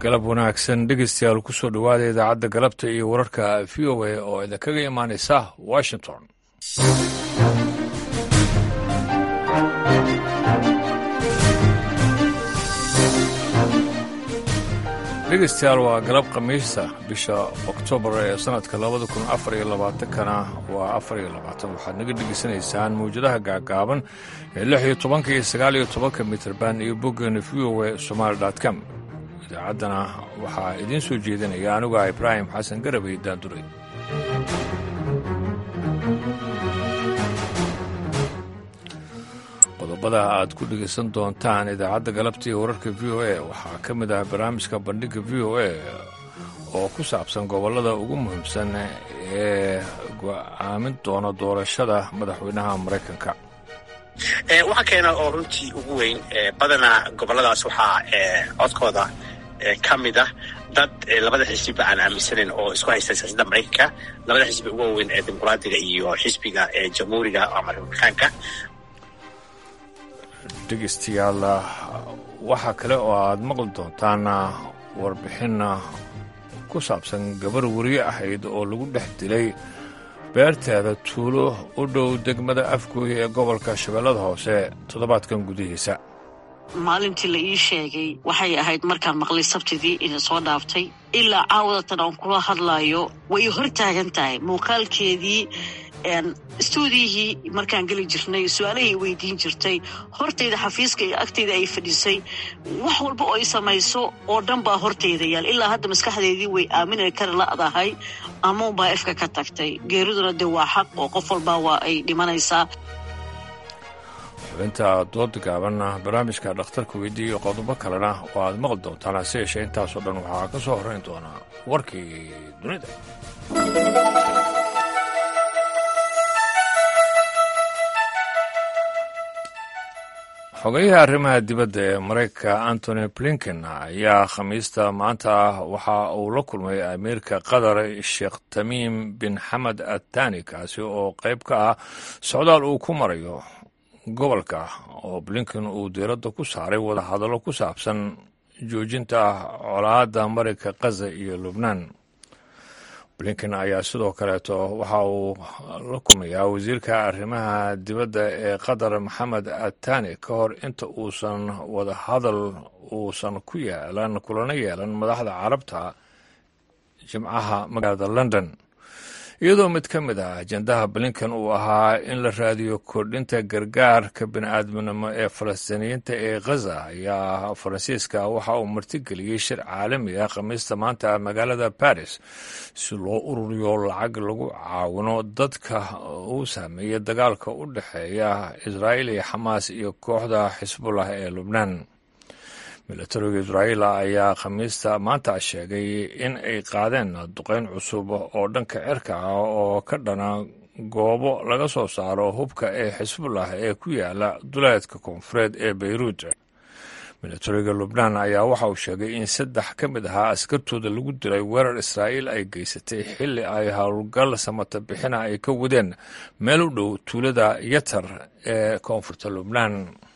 galab wanaagsan dhegeystayaal kusoo dhowaada idaacadda galabta iyo wararka v o a oo idinkaga imaanaysa washington dhegeystayaal waa galab khamiisa bisha oktoobar ee sannadka labada kun afar iyo labaatankana waa afar iyo labaatan waxaad naga dhegeysanaysaan mawjadaha gaagaaban ee lix iyo tobanka iyo sagaal iyo tobanka mitrban iyo boggeena v o a somaali com idaacaddana waxaa idiin soo jeedinaya anugaa ibraahim xasan garabay daanduray qodobada aad ku dhegaysan doontaan idaacadda galabta iyo wararka v o a waxaa ka mid ah barnaamijka bandhigga v o a oo ku saabsan gobollada ugu muhiimsan ee go'aamin doona doorashada madaxweynaha maraykanka waxaa keena oo runtii ugu weyn badanaa goboladaas waxaa codkooda ka mid ah dad labada xisbiba aan aaminsanayn oo isku haysta siyaasadda maraykanka labada xisbi ugu waaweyn ee dimuqraadiga iyo xisbiga ee jamhuuriga ama republikaanka dhegeystayaal waxaa kale oo aad maqli doontaan warbixin ku saabsan gabar weriye ahayd oo lagu dhex dilay beerteeda tuulo u dhow degmada afgooya ee gobolka shabeellada hoose toddobaadkan gudihiisa maalintii la ii sheegay waxay ahayd markaan maqlay sabtidii ina soo dhaaftay ilaa caawadatan aan kula hadlaayo way hor taagan tahay muuqaalkeedii stuudiyihii markaan geli jirnay su-aalahay weydiin jirtay hortayda xafiiska iyo agtayda ay fadhisay wax walba oo ay samayso oo dhan baa hortayda yaal ilaa hadda maskaxdeedii way aamina kari la'dahay amuunbaa efka ka tagtay geeriduna dee waa xaq oo qof walbaa waa ay dhimanaysaa xubinta dooda gaabanna barnaamijka dhakhtarka weydiiya iyo qodobo kalena oo aad maqli doontaan hase yeeshee intaasoo dhan waxaa ka soo horrayn doonaa warkii dunida xogeyaha arrimaha dibadda ee maraykanka antony blinken ayaa khamiista maanta waxa uu la kulmay amiirka qatar sheekh tamiim bin xamed atani kaasi oo qayb ka ah socdaal uu ku marayo gobolka oo blinken uu diiradda ku saaray wadahadallo ku saabsan joojinta colaadda marayka khaza iyo lubnaan blinken ayaa sidoo kaleeto waxa uu la kulmayaa wasiirka arrimaha dibadda ee qatar maxamed atani ka hor inta uusan wadahadal uusan ku yeelan kulana yeelan madaxda carabta jimcaha magaalada london iyadoo mid ka mid ah ajendaha blinken uu ahaa in la raadiyo kordhinta gargaarka bini'aadminimo ee falastiiniyiinta ee khaza ayaa faransiiska waxa uu martigeliyey shir caalami ah khamiista maanta magaalada baris si loo ururiyo lacag lagu caawino dadka uu saameeyey dagaalka u dhexeeya israa'iil iyo xamaas iyo kooxda xisbullah ee lubnaan milatariga israa'iil ayaa khamiista maanta sheegay in ay qaadeen duqeyn cusub oo dhanka cirka ah oo ka dhana goobo laga soo saaro hubka ee xisbullah ee ku yaala duleedka koonfureed ee beyruud milatariga lubnaan ayaa waxa uu sheegay in saddex ka mid ahaa askartooda lagu dilay weerar israa'iil ay geysatay xilli ay howlgal samata bixina ay ka wadeen meel u dhow tuulada yatar ee koonfurta lubnaan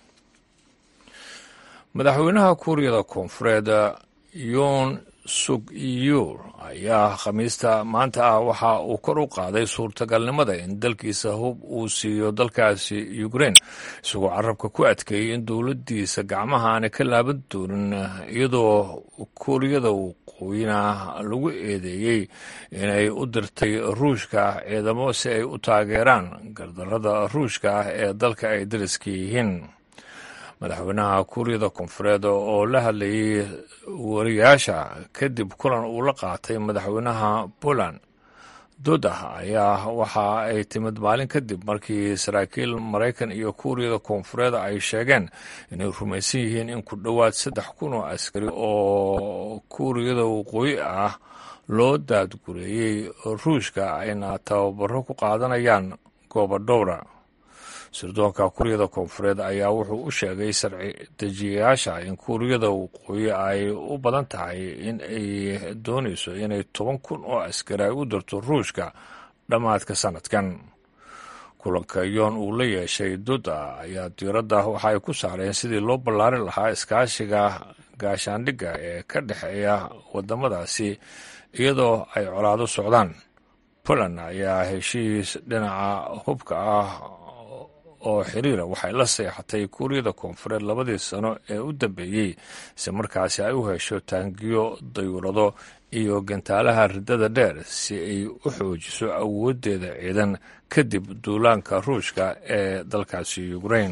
madaxweynaha kuuriyada koonfureed yoon suk iyur ayaa khamiista maanta ah waxa uu kor u qaaday suurtagalnimada in dalkiisa hub uu siiyo dalkaasi ukrein isagoo carabka ku adkeeyey in dowladdiisa gacmaha aanay ka laaban doonin iyadoo kuuriyada waqooyina lagu eedeeyey inay u dirtay ruushka ciidamo si ay u taageeraan gardarrada ruushka ah ee dalka ay dariska yihiin madaxweynaha kuuriyada koonfureed oo la hadlayay wariyaasha kadib kulan uu la qaatay madaxweynaha poland dodah ayaa waxa ay timid maalin kadib markii saraakiil maraykan iyo kuuriyada koonfureed ay sheegeen inay rumaysan yihiin in ku dhowaad saddex kun oo askari oo kuuriyada waqooyi ah loo daadgureeyey ruushka ayna tababaro ku qaadanayaan goobo dhowra sirdoonka kuuriyada koonfureed ayaa wuxuu u sheegay sharci dejiyayaasha in kuuriyada waqooyi ay u badan tahay in ay doonayso inay toban kun oo askari ay u dirto ruushka dhammaadka sanadkan kulanka yoon uu la yeeshay duda ayaa diiradda waxa ay ku saareen sidii loo ballaarin lahaa iskaashiga gaashaandhigga ee ka dhexeeya waddamadaasi iyadoo ay colaado socdaan poland ayaa heshiis dhinaca hubka ah oo xiriira waxay la seexatay kuuriyada koonfureed labadii sano ee u dambeeyey si markaasi ay u hesho taangiyo dayuurado iyo gantaalaha riddada dheer si ay u xoojiso awooddeeda ciidan kadib duulaanka ruushka ee dalkaasi ukrain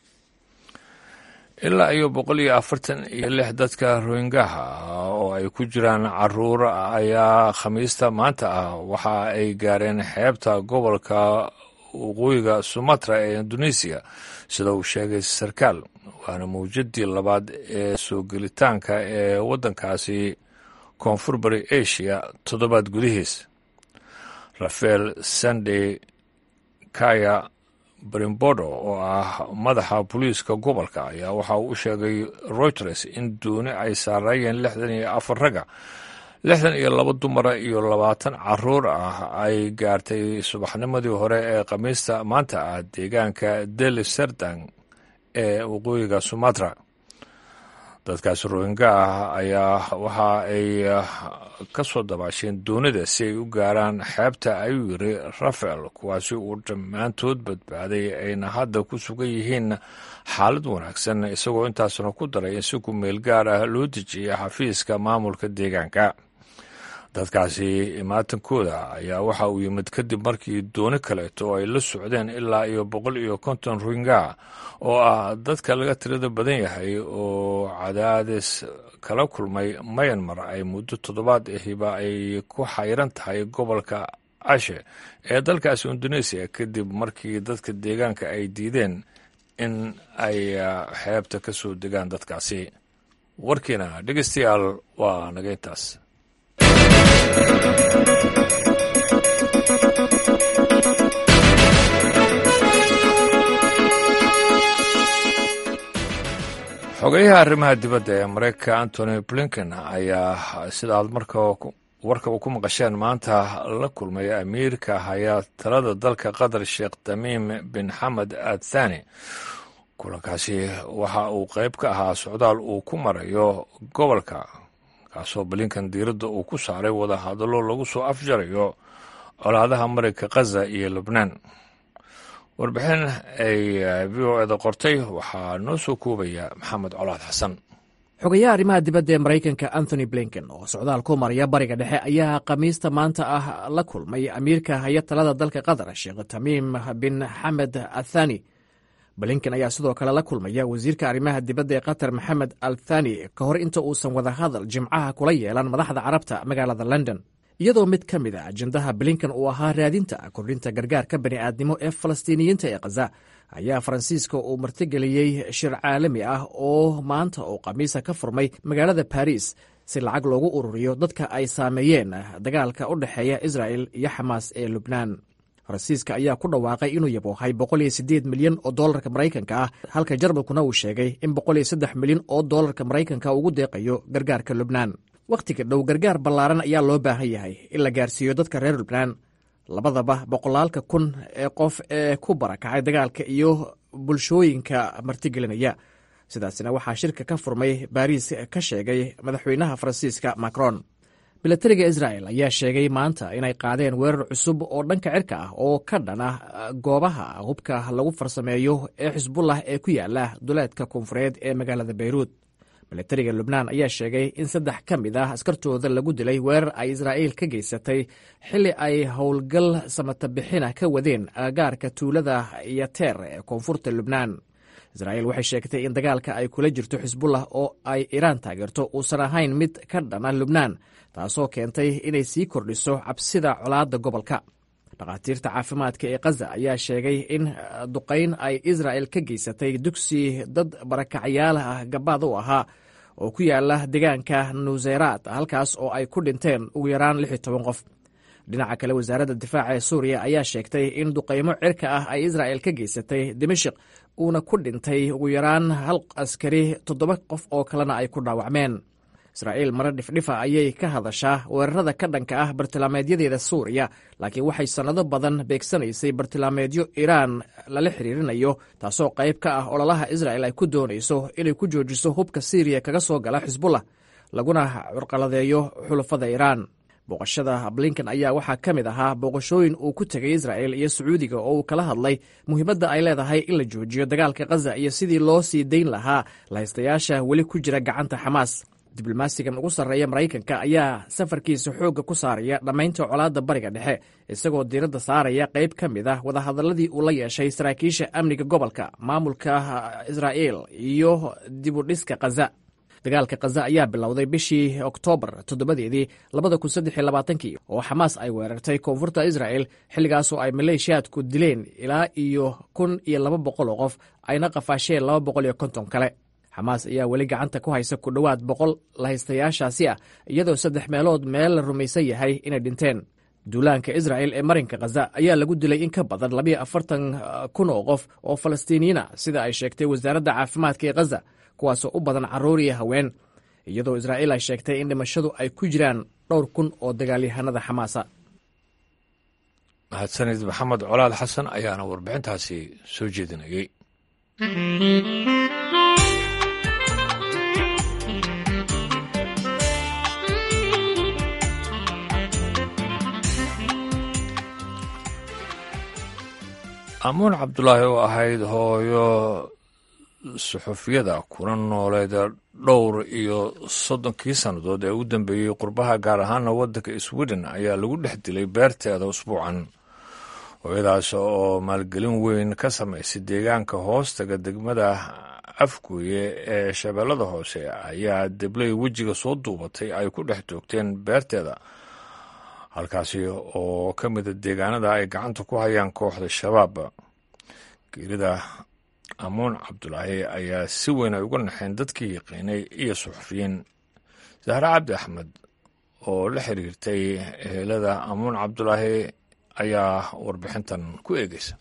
ilaa iyo boqol iyo afartan iyo lix dadka rohingaha oo ay ku jiraan caruur ayaa khamiista maanta ah waxa ay gaareen xeebta gobolka waqooyiga sumatra ee indonesiya sida uu sheegay sarkaal waana mawjadii labaad ee soo gelitaanka ee waddankaasi koonfur bari asia toddobaad gudihiis rafael sandey kaya brimbodo oo ah madaxa booliiska gobolka ayaa waxa uu u sheegay reuters in duuni ay saarayeen lixdan iyo afar ragga lixdan iyo laba dumara iyo labaatan caruur ah ay gaartay subaxnimadii hore ee khamiista maanta ah deegaanka deli serdang ee waqooyiga sumatra dadkaasi rohinga ah ayaa waxa ay ka soo dabaasheen doonida si ay u gaaraan xeebta ayuu yiri rafael kuwaasi uu dhammaantood badbaaday ayna hadda ku sugan yihiin xaalad wanaagsan isagoo intaasna ku daray in si ku meel gaar ah loo dejiyay xafiiska maamulka deegaanka dadkaasi imaatankooda ayaa waxa uu yimid kadib markii dooni kaleeto oo ay la socdeen ilaa iyo boqol iyo konton rohinga oo ah dadka laga tirada badan yahay oo cadaadis kala kulmay mayanmar ay muddo toddobaad ahiba ay ku xayran tahay gobolka ashe ee dalkaasi indoneesiya kadib markii dadka deegaanka ay diideen in ay xeebta ka soo degaan dadkaasi warkiina dhegeystayaal waa naga intaas xogeyaha arrimaha dibadda ee mareykanka antony blinken ayaa sida aad marka warkaba ku maqasheen maanta la kulmay amiirka haya talada dalka qatar sheekh tamiim bin xamed athani kulankaasi waxa uu qayb ka ahaa socdaal uu ku marayo gobolka kaasoo blinkan diiradda uu ku saaray wada hadallo lagu soo afjarayo colaadaha marayka khaza iyo lubnaan warbixin ay v o eda qortay waxaa noo soo koobaya maxamed colaad xasan xogayaha arrimaha dibadda ee maraykanka anthony blinken oo socdaal ku maraya bariga dhexe ayaa khamiista maanta ah la kulmay amiirka haya talada dalka qatar sheekh tamiim bin xamed athani blinken ayaa sidoo kale la kulmaya wasiirka arrimaha dibadda ee qatar maxamed al thani ka hor inta uusan wadahadal jimcaha kula yeelan madaxda carabta magaalada london iyadoo mid ka mid a ajendaha blinken uu ahaa raadinta kordhinta gargaarka bani'aadnimo ee falastiiniyiinta ee khaza ayaa faransiiska uu martigeliyey shir caalami ah oo maanta oo khamiisa ka furmay magaalada baris si lacag loogu ururiyo dadka ay saameeyeen dagaalka u dhexeeya israel iyo xamaas ee lubnaan faransiiska ayaa ku dhawaaqay inuu yaboohay boqoliyosiddeed milyan oo doolarka maraykanka ah halka jarmalkuna uu sheegay in boqoliyo saddex milyan oo doolarka maraykanka ugu deeqayo gargaarka lubnaan wakhtiga dhow gargaar ballaaran ayaa loo baahan yahay in la gaarsiiyo dadka reer lubnaan labadaba boqolaalka kun ee qof ee ku barakacay dagaalka iyo bulshooyinka martigelinaya sidaasina waxaa shirka ka furmay baariis ka sheegay madaxweynaha faransiiska macron milatariga israel ayaa sheegay maanta inay qaadeen weerar cusub oo dhanka cirka ah oo ka dhan ah goobaha hubka lagu farsameeyo ee xisbullah ee ku yaala duleedka koonfureed ee magaalada beyruud milatariga lubnaan ayaa sheegay in saddex ka mid ah askartooda lagu dilay weerar ay israa'iil ka geysatay xilli ay howlgal samatabixina ka wadeen agagaarka tuulada yateer ee koonfurta lubnaan israa'iil waxay sheegtay in dagaalka ay kula jirto xisbullah oo ay iiraan taageerto uusan ahayn mid ka dhana lubnaan taasoo keentay inay sii kordhiso cabsida colaadda gobolka dhakhaatiirta caafimaadka ee khaza ayaa sheegay in duqayn ay israa'el ka geysatay dugsi dad barakacyaal ah gabaad u ahaa oo ku yaala deegaanka nuseyraad halkaas oo ay ku dhinteen ugu yaraan lix iyo toban qof dhinaca kale wasaaradda difaaca ee suuriya ayaa sheegtay in duqaymo cirka ah ay israa'el ka geysatay dimashik uuna ku dhintay ugu yaraan hal askari toddoba qof oo kalena ay ku dhaawacmeen israa'iil mare dhifdhifa ayay ka hadashaa weerarada ka dhanka ah bartilmaameedyadeeda suuriya laakiin waxay sannado badan beegsanaysay bartilmaameedyo iiraan lala xiriirinayo taasoo qayb ka ah ololaha israa'el ay ku doonayso inay ku joojiso hubka siiriya kaga soo gala xisbullah laguna curqaladeeyo xulafada iiraan booqashada blinken ayaa waxaa ka mid ahaa booqashooyin uu ku tegay isra'el iyo sacuudiga oo uu kala hadlay muhiimadda ay leedahay in la joojiyo dagaalka khaza iyo sidii loo sii dayn lahaa lahaystayaasha weli ku jira gacanta xamaas diblomaasigan ugu sarreeya maraykanka ayaa safarkiisa xoogga ku saaraya dhammaynta colaadda bariga dhexe isagoo diiradda saaraya qayb ka mid ah wadahadalladii uu la yeeshay saraakiisha amniga gobolka maamulka israa'il iyo dibudhiska khaza dagaalka khaza ayaa bilowday bishii oktoobar toddobadeedii labada kun saddex iyo labaatankii oo xamaas ay weerartay koonfurta isra'el xilligaasoo ay maleeshiyaadku dileen ilaa iyo kun iyo laba boqol oo qof ayna qafaasheen laba boqol iyo konton kale xamaas ayaa weli gacanta ku haysa ku dhowaad boqol lahaystayaashaasi ah iyadoo saddex meelood meel la rumaysan yahay inay dhinteen duulaanka isra'el ee marinka khaza ayaa lagu dilay in ka badan labiyo afartan kun oo qof oo falastiiniyiina sida ay sheegtay wasaaradda caafimaadka ee khaza kuwaasoo u badan carruur iyo haween iyadoo israa'iil ay sheegtay in dhimashadu ay ku jiraan dhowr kun oo dagaalyahanada xamaasa mahadsanid maxamed colaad xasan ayaana warbixintaasi soo jeedinayay amuun cabdulaahi oo ahayd hooyo suxufiyada kuna nooleed dhowr iyo soddonkii sannadood ee u dambeeyey qurbaha gaar ahaana waddanka sweden ayaa lagu dhex dilay beerteeda usbuucan hooyadaas oo maalgelin weyn ka samaysay deegaanka hoostaga degmada afguye ee shabeellada hoose ayaa debley wejiga soo duubatay ay ku dhex toogteen beerteeda halkaasi oo ka mida deegaanada ay gacanta ku hayaan kooxda shabaab geerida amuun cabdulaahi ayaa si weyn ay uga naxeen dadkii yaqiinay iyo suxufiyiin zahre cabdi axmed oo la xiriirtay ehelada amuun cabdulaahi ayaa warbixintan ku eegeysa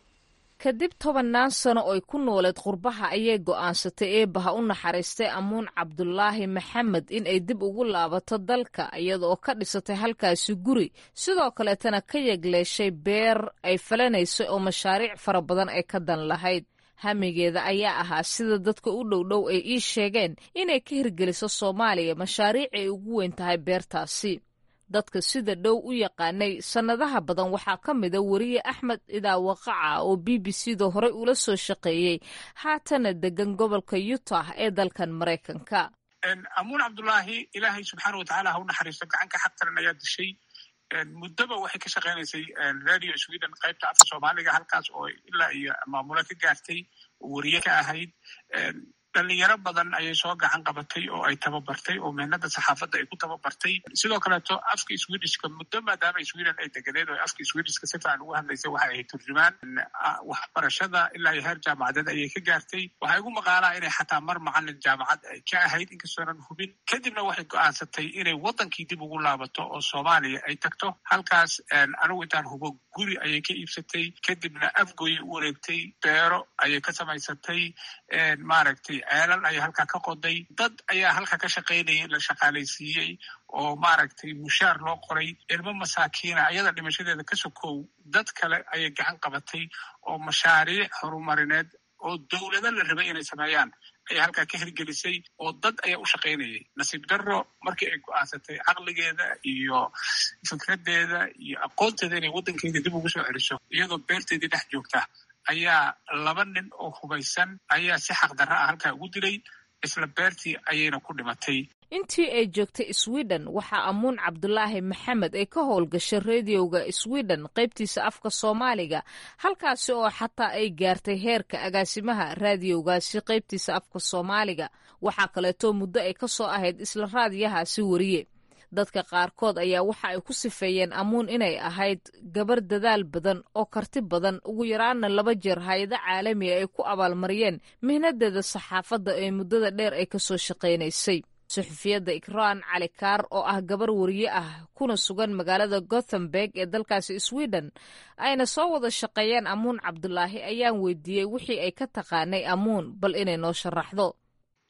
kadib tobannaan sano oy ku nooleed qurbaha ayay go'aansatay eebbaha u naxariistay amuun cabdulaahi maxamed in ay dib ugu laabato dalka iyada oo ka dhisatay halkaasi guri sidoo kaleetana ka yegleeshay beer ay falanaysay oo mashaariic fara badan ay ka dan lahayd hamigeeda ayaa ahaa sida dadka u dhowdhow ay ii sheegeen inay ka hirgeliso soomaaliya mashaariic ay ugu weyn tahay beertaasi dadka sida dhow u yaqaanay sannadaha badan waxaa ka mida weriye axmed idaawaqaca oo b b c da horey ula soo shaqeeyey haatana degan gobolka utah ee dalkan maraykanka amuun cabdulaahi ilaahay subxaana watacaala ha u naxariisto gacanka xaqtaran ayaa dishay muddoba waxay ka shaqaynaysay radio sweden qaybta afka soomaaliga halkaas oo ilaa iyo maamulo ka gaartay weriye ka ahayd dhalinyaro badan ayay soo gacan qabatay oo ay tababartay oo mehnada saxaafadda ay ku tababartay sidoo kaleeto afka swedishka muddo maadaama sweden ay deganeed oo afka swedishka si fiican ugu hadlaysay waxay ahayd turjumaan waxbarashada ilaa iyo heer jaamacadeed ayay ka gaartay waxay ugu maqaalaa inay xataa mar macalin jaamacad ay ka ahayd inkastoonan hubin kadibna waxay go'aansatay inay waddankii dib ugu laabato oo soomaaliya ay tagto halkaas anigu intaan hubo guri ayay ka iibsatay kadibna afgoyay u wareegtay beero ayay ka samaysatay maaragtay ceelal ayaa halkaa ka qoday dad ayaa halkaa ka shaqaynayay la shaqaalaysiiyey oo maaragtay mushaar loo qoray ilmo masaakiina ayada dhimashadeeda ka sokow dad kale ayay gacan qabatay oo mashaariic horumarineed oo dowlado la rabay inay sameeyaan ayaa halkaa ka hirgelisay oo dad ayaa u shaqaynayay nasiib darro markii ay go'aansatay caqligeeda iyo fikraddeeda iyo aqoonteeda inay waddankeeda dib ugu soo celiso iyadoo beerteedii dhex joogta ayaa laba nin oo hubaysan ayaa si xaqdarra ah halkaa ugu dilay isla beertii ayayna ku dhimatay intii ay joogtay sweden waxaa amuun cabdulaahi maxamed ay ka howlgashay rediyoga sweden qaybtiisa afka soomaaliga halkaasi oo xataa ay gaartay heerka agaasimaha raadiyowgaasi qaybtiisa afka soomaaliga waxaa kaleeto muddo ay ka soo ahayd isla raadiyahaasi weriye dadka qaarkood ayaa waxa ay ku sifeeyeen amuun inay ahayd gabar dadaal badan oo karti badan ugu yaraana laba jeer hay-ado caalamiga ay ku abaalmariyeen mihnadeeda saxaafadda ee muddada dheer ay kasoo shaqaynaysay suxufiyadda ikraan cali kaar oo ah gabar weriye ah kuna sugan magaalada gothenburg ee dalkaasi sweden ayna soo wada shaqeeyeen amuun cabdulaahi ayaan weydiiyey wixii ay ka taqaanay amuun bal inay noo sharaxdo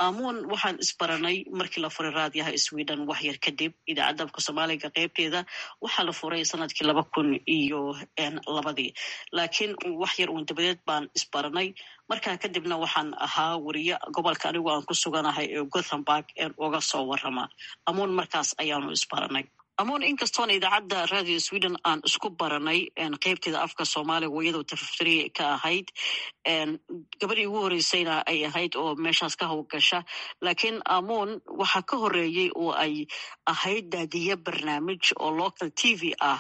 amuun waxaan isbaranay markii la furay raadiyaha sweden wax yar kadib idaacadda afka soomaaliga qeybteeda waxaa la furay sanadkii laba kun iyo labadii laakiin wax yar uun dabadeed baan isbaranay markaa kadibna waxaan ahaa weriye gobolka anigu aan ku suganahay ee gothenburg uga soo warama amuun markaas ayaanu isbaranay amuun inkastoon idaacadda radio sweden aan isku baranay qeybteeda afka soomaaliga iyadoo tafafri ka ahayd gabadhii ugu horeysayna ay ahayd oo meeshaas ka howlgasha laakiin amuun waxaa ka horeeyey oo ay ahayd daadiye barnaamij oo local t v ah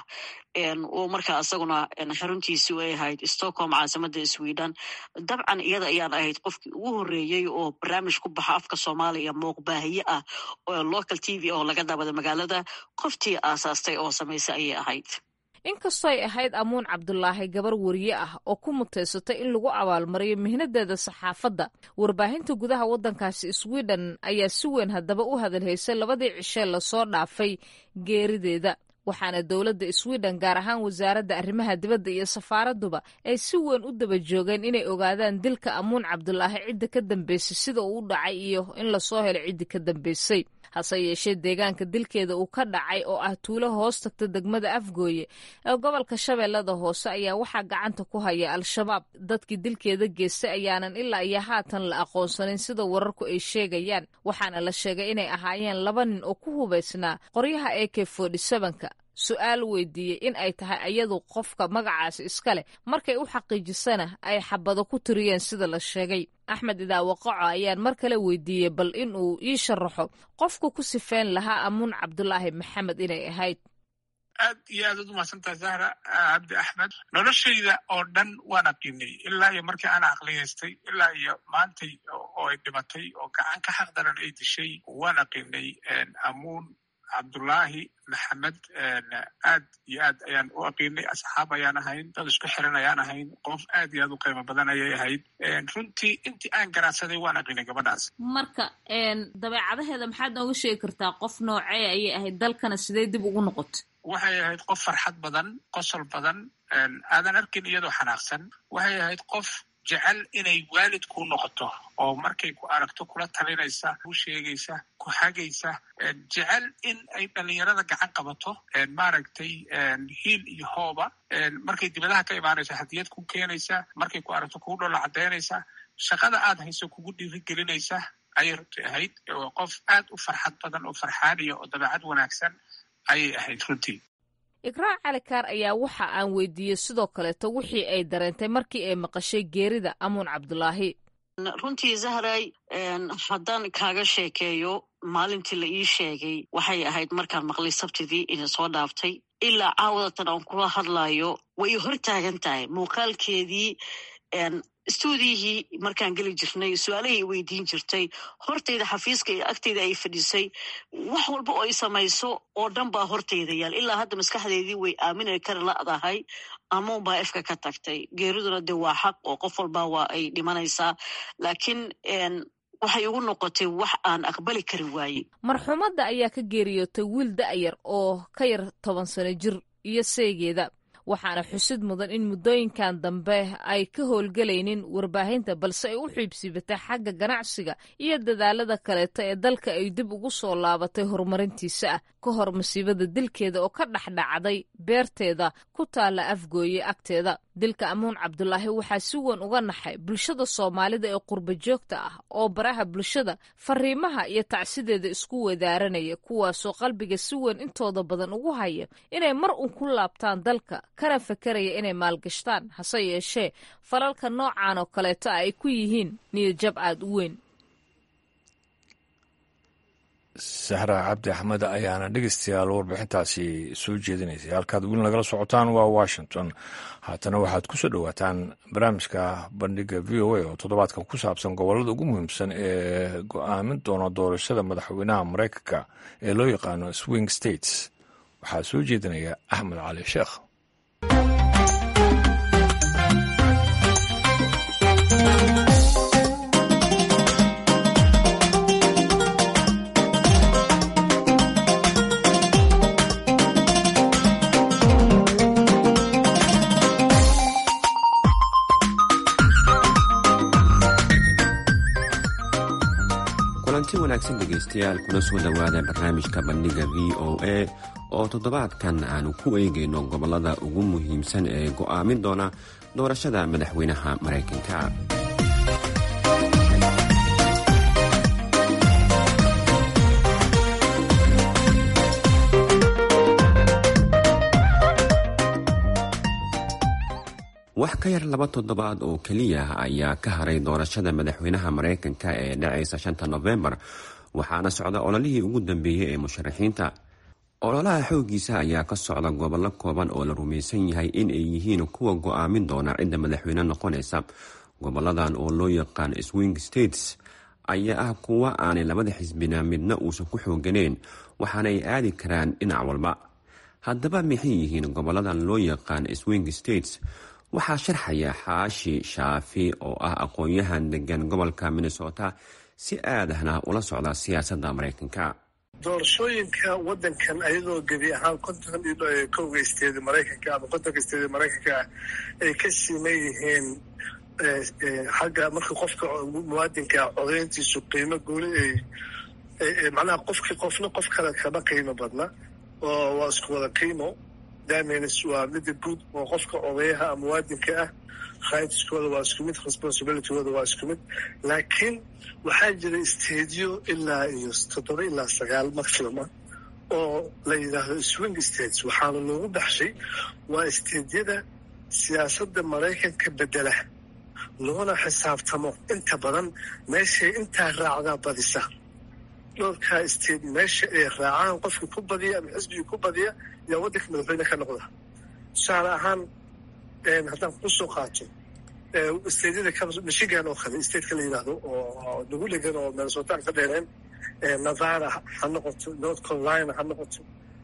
oo markaa isaguna xaruntiisi ay ahayd stockholm caasimada sweden dabcan iyada ayaan ahayd qofkii ugu horeeyey oo barnaamij ku baxa afka soomaaliya muuqbaahiye ah oo local t v oo laga daabada magaalada qoftii aasaastay oo samaysay ayay ahayd inkastoo ay ahayd amuun cabdulaahi gabar weriye ah oo ku mutaysatay in lagu abaalmariyo mihnadeeda saxaafadda warbaahinta gudaha waddankaasi sweden ayaa si weyn haddaba u hadalhaysay labadii cishee lasoo dhaafay geerideeda waxaana dowladda sweden gaar ahaan wasaaradda arrimaha dibadda iyo safaaradduba ay si weyn u daba joogeen inay ogaadaan dilka amuun cabdulaahi cidda ka dambeysay sida uu u dhacay iyo in lasoo helo ciddi ka dambeysay hase yeeshee deegaanka dilkeeda uu ka dhacay oo ah tuulo hoos tagta degmada afgooye ee gobolka shabeellada hoose ayaa waxaa gacanta ku haya al-shabaab dadkii dilkeeda geystay ayaanan ilaa iyo haatan la aqoonsanin sida wararku ay sheegayaan waxaana la sheegay inay ahaayeen laba nin oo ku hubaysnaa qoryaha a k ka su-aal weydiiyey in ay tahay ayadu qofka magacaasi iska leh markay u xaqiijisana ay xabado ku tiriyeen sida la sheegay axmed idaawaqaco ayaan mar kale weydiiyey bal in uu ii sharaxo qofku ku sifeyn lahaa amuun cabdulaahi maxamed inay ahayd aad iyo aad ad umahadsantaha zahra cabdi axmed noloshayda oo dhan waan aqiinay ilaa iyo markii aan aqliyaystay ilaa iyo maantay oo ay dhimatay oo gacan ka xaq daran ay dishay waan aqiinay amuun cabdullaahi maxamed aad iyo aad ayaan u aqiinay asxaab ayaan ahayn dad isku xiran ayaan ahayn qof aad iyo aad u qiimo badan ayay ahayd runtii intii aan garaadsaday waan aqiinay gabadhaas marka dabeecadaheeda maxaad nooga sheegi kartaa qof noocee ayay ahayd dalkana sidee dib ugu noqotay waxay ahayd qof farxad badan qosol badan aadan arkin iyadoo xanaaqsan waxay ahayd qof jecel inay waalid kuu noqoto oo markay ku aragto kula talinaysa ku sheegaysa ku hagaysa jecel in ay dhalinyarada gacan qabato maaragtay hiil iyo hooba markay dibadaha ka imaanayso hadiyad ku keenaysa markay ku aragto kugu dhola caddaynaysa shaqada aad hayso kugu dhiirigelinaysa ayay runtii ahayd qof aad u farxad badan oo farxaaniya oo dabeecad wanaagsan ayay ahayd runtii ikraac calikaar ayaa waxa aan weydiiyey sidoo kaleeto wixii ay dareentay markii ay maqashay geerida amuun cabdulaahi runtii zahray haddaan kaaga sheekeeyo maalintii la ii sheegay waxay ahayd markaan maqlay sabtidii ina soo dhaaftay ilaa caawadatan aan kula hadlayo way hor taagan tahay muuqaalkeedii stuudiyihii markaan geli jirnay su-aalahay weydiin jirtay hortayda xafiiska iyo agtayda ay fadhisay wax walba oo ay samayso oo dhan baa hortayda yaal ilaa hadda maskaxdeedii way aamina kara la'dahay amuun baa efka ka tagtay geeriduna de waa xaq oo qof walba waa ay dhimanaysaa laakiin waxay ugu noqotay wax aan aqbali kari waaye marxuumadda ayaa ka geeriyootay wiil da'yar oo ka yar toban sano jir iyo seegeeda waxaana xusid mudan in muddooyinkan dambe ay ka howlgelaynin warbaahinta balse ay u xiibsiibatay xagga ganacsiga iyo dadaalada kaleeto ee dalka ay dib ugu soo laabatay horumarintiisa ah ka hor masiibada dilkeeda oo ka dhexdhacday beerteeda ku taalla afgooye agteeda dilka amuun cabdulaahi waxaa si weyn uga naxay bulshada soomaalida ee qurba joogta ah oo baraha bulshada fariimaha iyo tacsideeda isku wadaaranaya kuwaasoo qalbiga si weyn intooda badan ugu haya inay mar uun ku laabtaan dalka kana fakaraya inay maalgashtaan hase yeeshee falalka noocan oo kaleeto ay ku yihiin niyadjab aada u weyn sahra cabdi axmed ayaana dhegeystayaal warbixintaasi soo jeedinaysay halkaad weli nagala socotaan waa washington haatana waxaad ku soo dhowaataan barnaamijka bandhiga v o a oo toddobaadkan ku saabsan gobollada ugu muhiimsan ee go-aamin doona doorashada madaxweynaha maraykanka ee loo yaqaano swing states waxaa soo jeedinaya axmed cali sheekh wanaagsan dhegaystayaal kuna soo dhowaada barnaamijka bandhiga v o a oo toddobaadkan aanu ku eegayno gobollada ugu muhiimsan ee go'aamin doona doorashada madaxweynaha maraykanka wax ka yar laba toddobaad oo keliya ayaa ka haray doorashada madaxweynaha maraykanka ee dhacaysa shanta nofembar waxaana socda ololihii ugu dambeeyey ee musharaxiinta ololaha xooggiisa ayaa ka socda gobollo kooban oo la rumaysan yahay in ay yihiin kuwa go'aamin doona cidda madaxweyne noqonaysa goboladan oo loo yaqaan swing states ayaa ah kuwa aanay labada xisbina midna uusan ku xooganeyn waxaana ay aadi karaan dhinac walba haddaba maxay yihiin goboladan loo yaqaan swing states waxaa sharxaya xaashi shaafi oo ah aqoon-yahan degan gobolka minnesota si aadahna ula socda siyaasadda maraykanka doorashooyinka wadankan ayadoo gebi ahaan konton iyo kowga isteeda maraykanka ama kontonka isteeda maraykanka ay ka siman yihiin xagga marka qofka muwaadinka codeyntiisu qiimo gooni ay macnaha qofki qofna qof kale kama qiimo badna oo waa isku wada qiimo damins waa mida guud oo qofka odayaha a muwaadinka ah rightskooda waa isku mid responsibilitygooda waa isku mid laakiin waxaa jira stadiyo ilaa iyo toddoba ilaa sagaal maximuma oo la yidhaahdo swing states waxaana loogu baxshay waa stadiyada siyaasadda maraykanka bedela loona xisaabtamo inta badan meeshay intaa raacdaa badisa dhowrkaa state meesha ay raacaan qofkii ku badiya ama xisbigii ku badiya yaa waddanka madaxweyne ka noqda tusaale ahaan haddaan kusoo qaato stadyada michigan oo kale stateka la yidhaahdo oo nagu dhegan oo minnesotaan ka dheereen nevada ha noqoto north carolina ha noqoto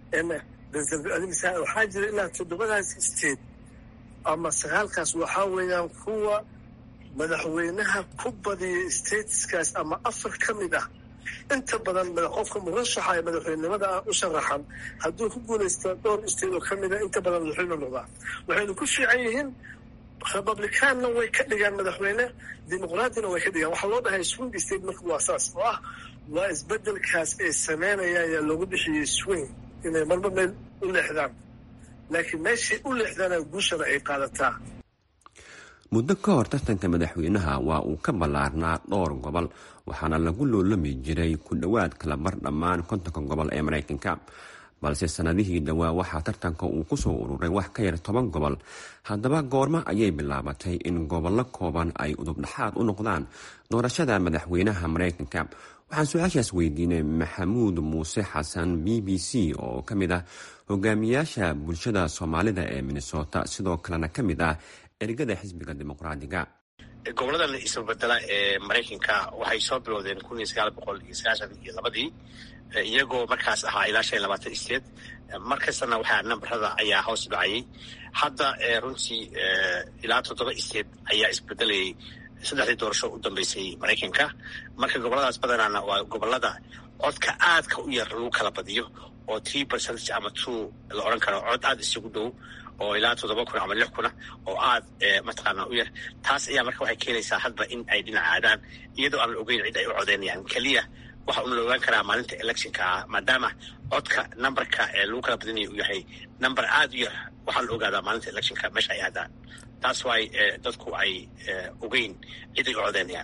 waxaa jira ilaa toddobadaas state ama sagaalkaas waxaa weeyaan kuwa madaxweynaha ku badiya stateskaas ama afar ka mid ah inta badan qofka murashaxa ee madaxweynenimada ah u sharaxan hadduu ku guulaysta dhowr state oo ka mida inta badan madaxweyne noqdaa waxaynu ku fiican yihiin republicaanna way ka dhigaan madaxweyne dimuqraadina way ka dhigaan waxaa loo dhahay swing state marka waa saas oo ah waa isbedelkaas ay sameynayaan ayaa loogu bixiyey swing inay marba meel u leexdaan laakiin meeshay u leexdaana guushana ay qaadataa muddo ka hor tartanka madaxweynaha waa uu ka ballaarnaa dhowr gobol waxaana lagu loolami jiray ku dhowaad kala bar dhammaan kontonka gobol ee maraykanka balse sannadihii dhowaa waxaa tartanka uu kusoo ururay wax ka yar toban gobol haddaba goormo ayay bilaabatay in gobollo kooban ay udubdhaxaad u noqdaan doorashada madaxweynaha maraykanka waxaan su-aashaas weydiinay maxamuud muuse xasan b b c oo ka mid ah hogaamiyaasha bulshada soomaalida ee minnesota sidoo kalena ka mid ah ergada xisbiga dimuqraadiga goboladan isbabedela ee maraykanka waxay soo bilowdeen kun iyo sagaal boqol iyo sagaashan iyo labadii iyagoo markaas ahaa ilaa shan iyo labaatan state markastana waxaa nambarada ayaa hoos dhacayay hadda runtii ilaa toddoba state ayaa isbedelayay saddexdii doorasho u dambeysay maraykanka marka goboladaas badanaana waa gobolada codka aadka u yar lagu kala badiyo oo three percentage ama two la odhan karo cod aada isugu dhow oo ilaa toddoba kun ama lix kuna oo aad mataqaana u yar taas ayaa marka waxay keenaysaa hadba in ay dhinac aadaan iyadoo aan la ogeyn cid ay u codeynayaan keliya waxa una la ogaan karaa maalinta electionka ah maadaama codka numberka ee lagu kala badinaya uu yahay number aada u yar waxaa la ogaadaa maalinta electionka meesha ay aadaan taas waay dadku ay ogeyn cid ay u codeynayaan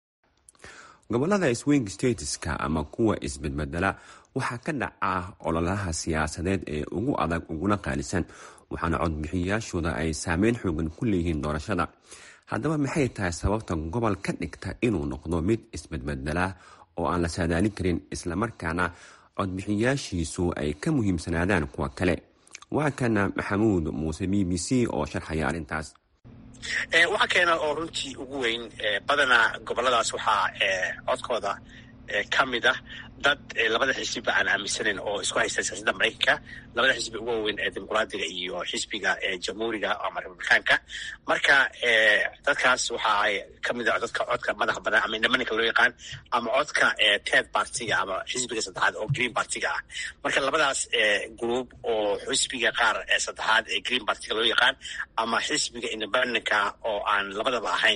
gobolada swing stateska ama kuwa isbedbedela waxaa ka dhaca ololaha siyaasadeed ee ugu adag uguna qaalisan waxaana codbixiyayaashooda ay saameyn xoogan ku leeyihiin doorashada haddaba maxay tahay sababta gobol ka dhigta inuu noqdo mid isbedbedela oo aan la saadaalin karin islamarkaana codbixiyayaashiisu ay ka muhiimsanaadaan kuwa kale waa kana maxamuud muuse b b c oo sharxaya arrintaas waxaa keena oo runtii ugu weyn badanaa goboladaas waxaa codkooda ka mid ah dad labada xisbiba aan aaminsanayn oo isku haysta siyaasadda maraykanka labada xisbi ugu waaweyn ee dimuqraadiga iyo xisbiga jamhuuriga ama republikaanka marka dadkaas waxaa kamid ah dadka codka madaxa badan ama indhamaninka loo yaqaan ama codka ted partiga ama xisbiga saddexaad oo green partiga ah marka labadaas group oo xisbiga qaar saddexaad ee green partiga loo yaqaan ama xisbiga independentka oo aan labadaba ahayn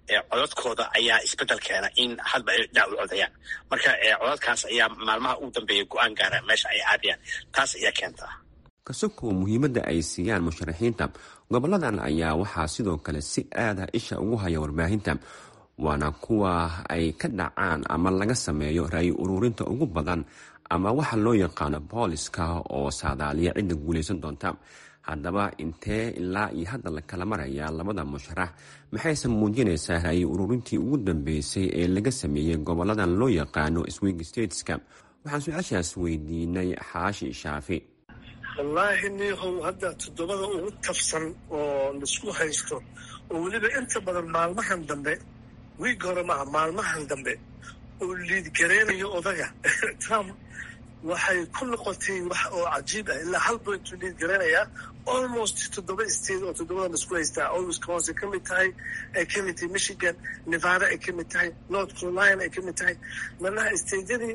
codadkooda ayaa isbedel keena in hadba ay dhinac u codayaan marka codadkaas ayaa maalmaha ugu dambeeya go-aan gaara meesha ay aadayaan taas ayaa keentaa kasoko muhiimadda ay siiyaan musharaxiinta goboladan ayaa waxaa sidoo kale si aada isha ugu haya warbaahinta waana kuwa ay ka dhacaan ama laga sameeyo ra-yi ururinta ugu badan ama waxa loo yaqaano booliska oo saadaaliya cidda guulaysan doonta haddaba intee ilaa iyo hadda la kala marayaa labada musharax maxayse muujinaysaa ra-yi ururintii ugu dambeysay ee laga sameeyey goboladan loo yaqaano swing stateska waxaan su-aashaas weydiinay xaashi shaafi wallaahi niihow hadda toddobada ugu tafsan oo laisku haysto oo weliba inta badan maalmahan dambe wiig hore maaha maalmahan dambe oo liidgareynayo odaga trump waxay ku noqotay wax oo cajiib ah ilaa hal bointuu liidgareynayaa almost toddoba state oo toddobada laisku haystaa oo wisconsin ka mid tahay ay ka mid tahay michigan nevada ay ka mid tahay north carolina ay ka mid tahay manaha stateyadii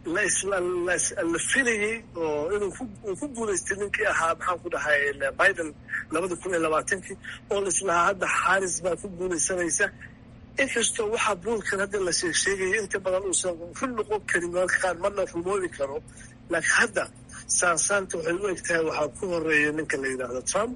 la filayey oo inuu ku guulaystay ninkii ahaa maxaan ku dhahay biden labada kun iyo labaatankii oo laislahaa hadda xaaris baa ku guulaysanaysa inkastoo waxaa buulkan hadda la sheeg sheegaya inta badan uusan run noqon karin mararka qaar marna rumoobi karo laakiin hadda saansaanta waxay u eg tahay waxaa ku horeeya ninka la yidhaahdo trump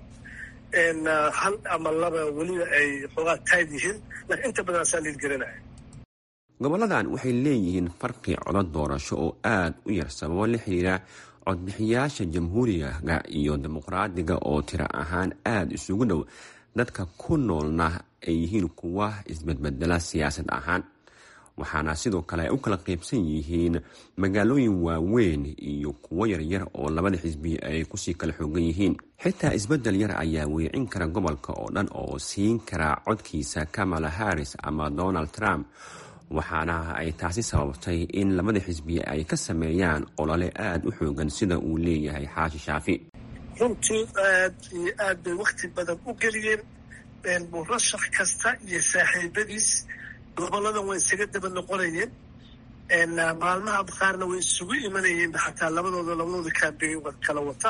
hal ama laba weliba ay xoogaa tayd yihiin laakiin inta badan asaa liidgaranaya goboladan waxay leeyihiin farqi codod doorasho oo aada u yar sababo la xiriira codbixiyaasha jamhuuriga iyo dimuqraadiga oo tiro ahaan aada isugu dhow dadka ku noolna ay yihiin kuwa isbedbedela siyaasad ahaan waxaana sidoo kale ay u kala qaybsan yihiin magaalooyin waaweyn iyo kuwo yaryar oo labada xisbi ay kusii kala xoogan yihiin xitaa isbeddel yar ayaa weecin kara gobolka oo dhan oo siin kara codkiisa kamala harris ama donald trump waxaana ay taasi sababtay in labada xisbi ay ka sameeyaan olole aada u xoogan sida uu leeyahay xaashi shaafi runtii aad iyo aad bay wakti badan u geliyeen murashax kasta iyo saaxiibadiis goboladan way isaga daba noqonayeen maalmaha qaarna way isugu imanayeen xataa labadooda labadooda kaambey kala wata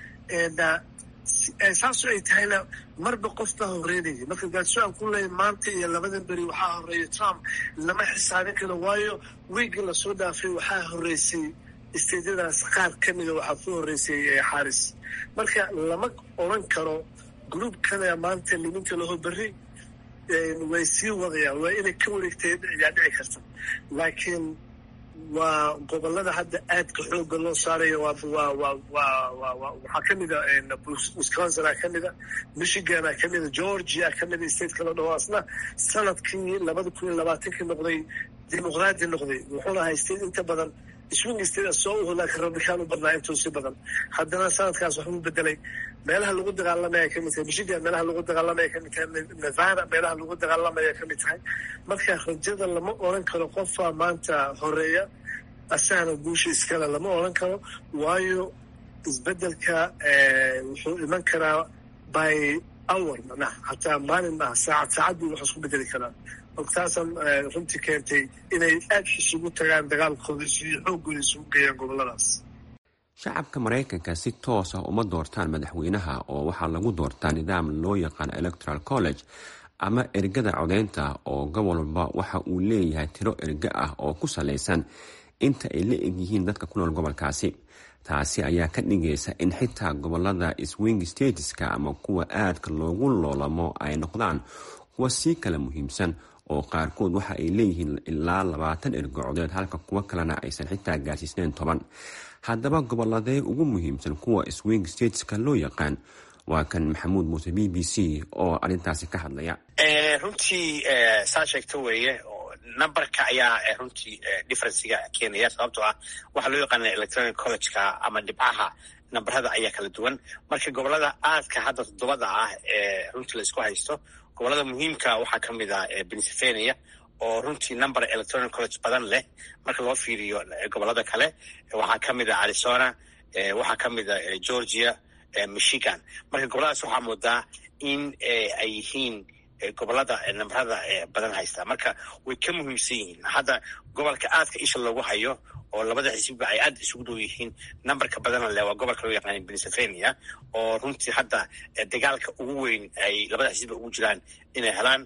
saaso ay tahayna marba qof baa horeynaya marka gaadso-aan ku leeya maanta iyo labadan beri waxaa horeeya trump lama xisaabin karo waayo wiigii lasoo dhaafay waxaa horeysay isteedyadaas qaar ka mida waxaa ku horeysay xaaris marka lama odran karo groupkana maanta liminka laho berri way sii wadayaan waa inay ka wareegtay ayaa dhici karta laakiin waa gobolada hadda aadka xooga loo saaraya waxaa kamida wisconsina kamida michigana kamida georgia kamida state kala dhaho asna sanadkii labada kun iyo labaatankii noqday dimuqraadi noqday wuxuuna haystay inta badan swing state soo uho laakiin rabikaan u badnaa intuu si badan haddana sanadkaas waxbuu bedelay meelaha lagu dagaalamaya kamid tahay michigan meelaha lagu dagaalamaya kamid tahay nevada meelaha lagu dagaalamaya kamid tahay marka rajada lama oran karo qofaa maanta horeeya asagana guusha iskale lama oran karo waayo isbedelka wuxuu iman karaa by hour macnaha hataa maalin maaha saacad saacadbii wax isku bedeli karaa taasan runtii keentay inay aad isugu tagaan dagaalkooda iyo xooggooda isugu geeyaan goboladaas shacabka maraykanka si toos ah uma doortaan madaxweynaha oo waxaa lagu doortaa nidaam loo yaqaano electoral college ama ergada codeynta oo gobol walba waxa uu leeyahay tiro erge ah oo ku salaysan inta ay la egyihiin dadka ku nool gobolkaasi taasi ayaa ka dhigaysa in xitaa gobolada swing stateska ama kuwa aadka loogu loolamo ay noqdaan kuwa sii kala muhiimsan oo qaarkood waxa ay leeyihiin ilaa labaatan ergo codeed halka kuwo kalena aysan xitaa gaarsiisnayn toban haddaba goboladee ugu muhiimsan kuwa swing stateska loo yaqaan waa kan maxamuud muuse b b c oo arrintaasi ka hadlaya runtii saa sheegta weeye numberka ayaa runtii differencega keenaya sababtoo ah waxaa loo yaqaana electronic collegeka ama dhibcaha namberada ayaa kala duwan marka gobolada aadka hadda toddobada ah ee runtii la isku haysto gobolada muhiimka waxaa ka mid ah pennsylvania oo runtii number electronic college badan leh marka loo fiiriyo gobolada kale waxaa ka mid a arizona waxaa ka mid a georgia michigan marka goboladaas waxaa moodaa in ay yihiin gobolada namberada badan haysta marka way ka muhiimsan yihiin hadda gobolka aadka isha loogu hayo oo labada xisbiba ay aad isugu dhow yihiin numberka badana le waa gobolka loo yaqaana pennsylvania oo runtii hadda dagaalka ugu weyn ay labada xisbiba ugu jiraan inay helaan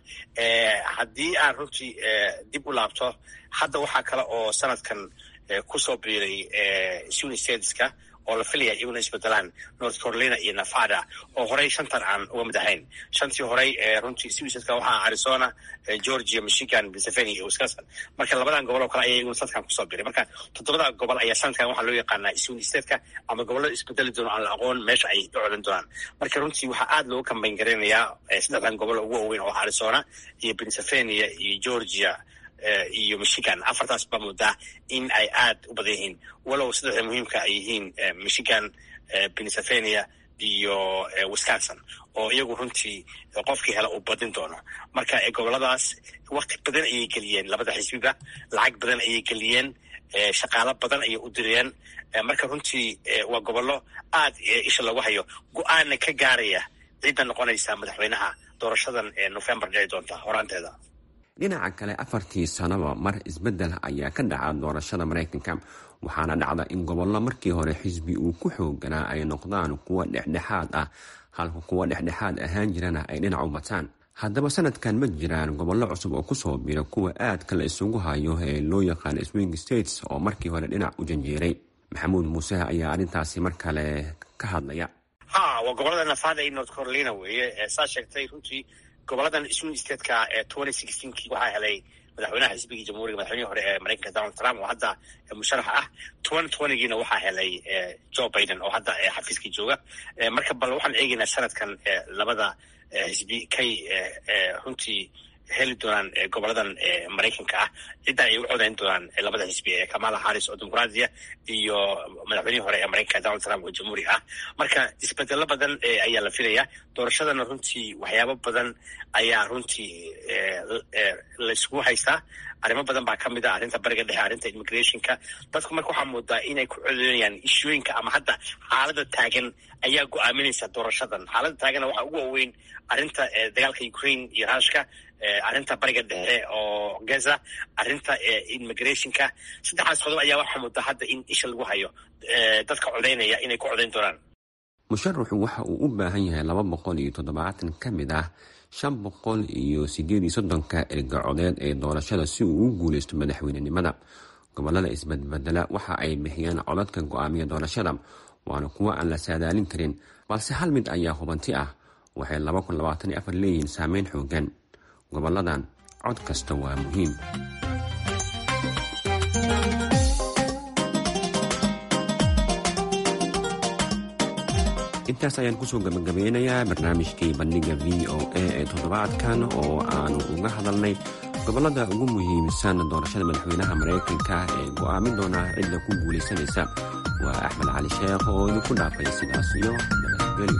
haddii aan runtii dib u laabto hadda waxaa kale oo sanadkan kusoo biiray suni stateska oo la filaya iyaguna isbedelaan north carolina iyo nevada oo horey shantan aan uga mid ahayn shantii horey runtii swisadka waxaa arizona georgia michigan pennsylvania iyo wisconsin marka labadan gobol oo kale ayaa iyaguna sanadkan kusoo biray marka toddobada gobol ayaa sanadkan waxaa loo yaqaanaa swing stateka ama gobollada isbedeli doono aan la aqoon meesha ay u codan doonaan marka runtii waxaa aad loogu kambayn garaynayaa saddexdan gobol ugu waaweyn oo arizona iyo pennsylvania iyo georgia iyo michigan afartaas baa moodaa in ay aad u badan yihiin walow saddexda muhiimka ay yihiin michigan pennsylvania iyo wisconsin oo iyagu runtii qofkii hela uu badin doono marka goboladaas wakti badan ayay geliyeen labada xisbiba lacag badan ayay geliyeen shaqaalo badan ayay u direen marka runtii waa gobollo aad isha loogu hayo go-aanna ka gaaraya cidda noqonaysa madaxweynaha doorashadan ee november dhici doonta horaanteeda dhinaca kale afartii sanaba mar isbeddel ayaa ka dhaca doorashada maraykanka waxaana dhacda in gobollo markii hore xisbi uu ku xooganaa ay noqdaan kuwa dhexdhexaad ah halka kuwa dhexdhexaad ahaan jirana ay dhinac u bataan haddaba sanadkan ma jiraan gobollo cusub oo kusoo bira kuwa aadka la isugu hayo ee loo yaqaan swing states oo markii hore dhinac u janjeeray maxamuud muuse ayaa arrintaasi mar kale ka hadlaya ha waa gobolada nevada iyo north carolina weeye saa sheegtay runtii goboladan swing stateka ee twenty sixteenkii waxaa helay madaxweynaha xisbigii jamhuuriga madaxweynihii hore ee maraykanka donald trump oo hadda musharax ah twenty twentygiina waxaa helay joe biden oo hadda xafiiskii jooga marka bal waxaan eegaynaa sanadkan labada xisbi kay runtii heli doonaan goboladan maraykanka ah cidda ay u codayn doonaan labada xisbi ee kamala harris oo dimuqraadiya iyo madaxweynihii hore ee maraykanka donald trump oo jamhuuri ah marka isbedelo badan ayaa la filaya doorashadana runtii waxyaabo badan ayaa runtii layskugu haystaa arrimo badan baa kamid ah arrinta bariga dhexe arrinta immigrationka dadku marka waxaa moodaa inay ku codeynayaan ishooyinka ama hadda xaalada taagan ayaa go-aaminaysa doorashadan xaalada taagana waxaa ugu waaweyn arrinta dagaalka ukraine iyo rushka arrinta bariga dhexe oo gaza arrinta immigrationka saddexdaas qodob ayaa waxaa moodaa hadda in isha lagu hayo dadka codeynaya inay ku codeyn doonaan musharaxu waxa uu u baahan yahay laba boqol iyo toddobaatan ka mid ah shan boqol iyo sideed iyo soddonka erga codeed ee doorashada si uu u guuleysto madaxweynenimada gobolada isbadbedela waxa ay bixiyaan codadka go-aamiya doorashada waana kuwo aan la saadaalin karin balse hal mid ayaa hubanti ah waxay laba kun labaatan iyo afar leeyihiin saameyn xoogan goboladan cod kasta waa muhiim intaas ayaan kusoo gabagabeynayaa barnaamijkii bandhiga v o a ee toddobaadkan oo aanu uga hadalnay gobolada ugu muhiimsan doorashada madaxweynaha maraykanka ee go'aamin doona cidda ku guulaysanaysa waa axmed cali sheekh oo idinku dhaafay sidaas iyo nabadgelyo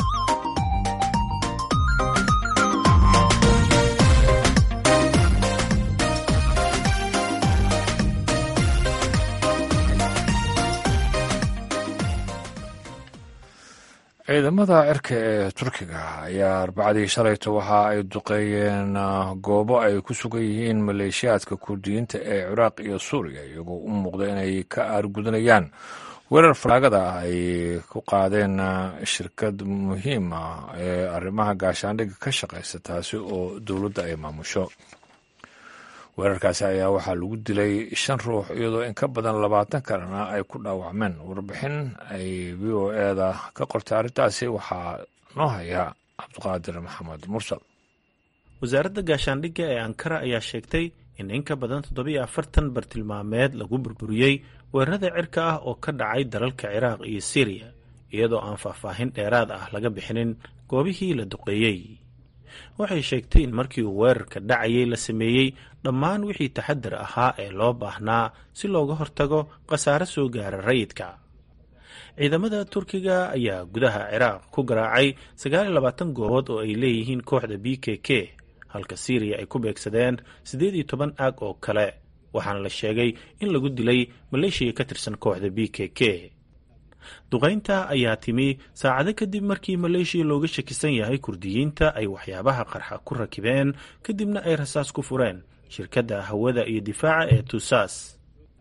ciidamada cirka ee turkiga ayaa arbacadii shalayto waxa ay duqeeyeen goobo ay ku sugan yihiin maleeshiyaadka kurdiyiinta ee ciraaq iyo suuriya iyagoo u muuqda inay ka aargudanayaan weerar falaagada ah ay ku qaadeen shirkad muhiim ah ee arrimaha gaashaandhigga ka shaqaysa taasi oo dowladda ay maamusho weerarkaasi ayaa waxaa lagu dilay shan ruux iyadoo in ka badan labaatan kalena ay ku dhaawacmeen warbixin ay v o eda ka qortay arrintaasi waxaa noo haya cabdiqaadir maxamed mursal wasaaradda gaashaandhigga ee ankara ayaa sheegtay in in ka badan toddobiyo afartan bartilmaameed lagu burburiyey weerarada cirka ah oo ka dhacay dalalka ciraaq iyo siriya iyadoo aan faahfaahin dheeraad ah laga bixinin goobihii la duqeeyey waxay sheegtay in markii uu weerarka dhacayay la sameeyey dhammaan wixii taxadar ahaa ee loo baahnaa si looga hortago khasaare soo gaara rayidka ciidamada turkiga ayaa gudaha ciraaq ku garaacay sagaaliyo labaatan goobood oo ay leeyihiin kooxda b k k halka siiriya ay ku beegsadeen siddeed iyo toban aag oo kale waxaana la sheegay in lagu dilay maleeshiya ka tirsan kooxda b k k duqaynta ayaa timi saacado kadib markii maleeshiya looga shakisan yahay kurdiyiinta ay waxyaabaha qarxa ku rakibeen kadibna ay rasaas ku fureen shirkadda hawada iyo difaaca ee tusaas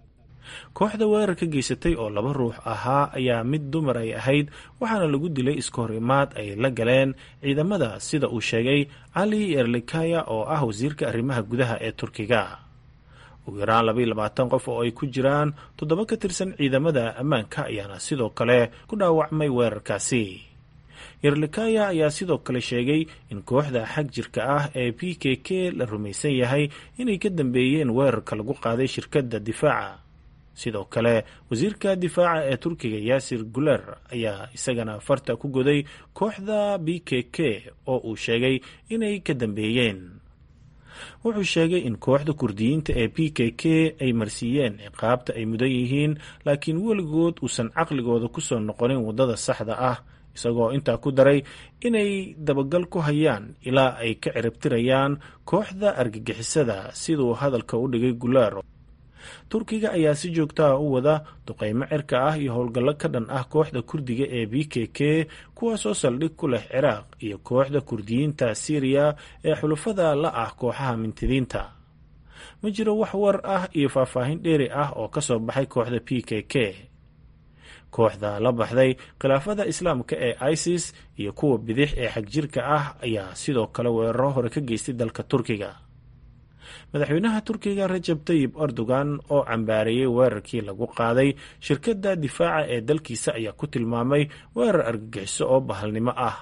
kooxda weerarka geysatay oo laba ruux ahaa ayaa mid dumar ay ahayd waxaana lagu dilay iskahor imaad ay la galeen ciidamada sida uu sheegay cali erlikaya oo ah wasiirka arrimaha gudaha ee turkiga ugu yaraan labaiyo labaatan qof oo ay ku jiraan toddoba ka tirsan ciidamada ammaanka ayaana sidoo kale ku dhaawacmay weerarkaasi yerlikaya ayaa sidoo kale sheegay in kooxda xag jirka ah ee p k k la rumaysan yahay inay ka dambeeyeen weerarka lagu qaaday shirkadda difaaca sidoo kale wasiirka difaaca ee turkiga yaasir guler ayaa isagana farta ku goday kooxda b k k oo uu sheegay inay ka dambeeyeen wuxuu sheegay in kooxda kurdiyiinta ee p k k ay marsiiyeen ciqaabta ay mudan yihiin laakiin weligood uusan caqligooda kusoo noqonin waddada saxda ah isagoo intaa ku daray inay dabagal ku hayaan ilaa ay ka ciribtirayaan kooxda argagixisada siduu hadalka u dhigay guler turkiga ayaa si joogtaha u wada duqeymo cirka ah iyo howlgallo ka dhan ah kooxda kurdiga ee b k k kuwaasoo saldhig ku leh ciraaq iyo kooxda kurdiyiinta syriya ee xulufada la ah kooxaha mintidiinta ma jiro wax war ah iyo faahfaahin dheeri ah oo ka soo baxay kooxda p k k kooxda la baxday khilaafada islaamka ee isis iyo kuwa bidix ee xagjirka ah ayaa sidoo kale weeraro hore ka geystay dalka turkiga madaxweynaha turkiga rajab tayib erdogan oo cambaareeyey weerarkii lagu qaaday shirkadda difaaca ee dalkiisa ayaa ku tilmaamay weerar argagixiso oo bahalnimo ah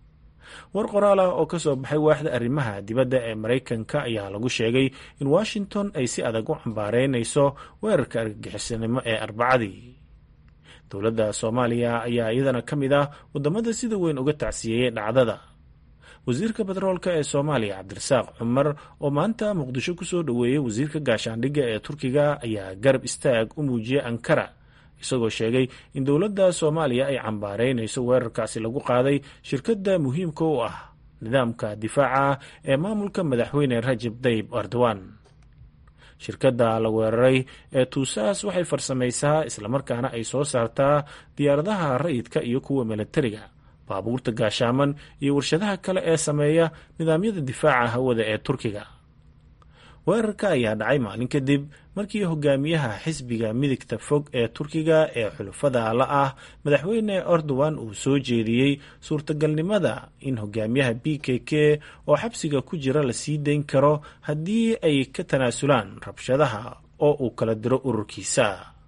war qoraal ah oo ka soo baxay waaxda arrimaha dibadda ee maraykanka ayaa lagu sheegay in washington ay si adag u cambaareynayso weerarka argagixisanimo ee arbacadii dowladda soomaaliya ayaa iyadana ka mid ah waddamada sida weyn uga tacsiyeeyey dhacdada wasiirka batroolka ee soomaaliya cabdirasaaq cumar oo maanta muqdisho kusoo dhoweeyey wasiirka gaashaandhigga ee turkiga ayaa garab istaag u muujiyey ankara isagoo sheegay in dowladda soomaaliya ay cambaareynayso weerarkaasi lagu qaaday shirkadda muhiimka u ah nidaamka difaaca ee maamulka madaxweyne rajab tayib erdogan shirkadda la weeraray ee tuusaas waxay farsamaysaa islamarkaana ay soo saartaa diyaaradaha rayidka iyo kuwa milatariga baabuurta gaashaaman iyo warshadaha kale ee sameeya nidaamyada difaaca hawada ee turkiga weerarka ayaa dhacay maalin kadib markii hogaamiyaha xisbiga midigta fog ee turkiga ee xulufada la ah madaxweyne erdogan uu soo jeediyey suurtagalnimada in hogaamiyaha b k k oo xabsiga ku jira la sii dayn karo haddii ay ka tanaasulaan rabshadaha oo uu kala diro ururkiisa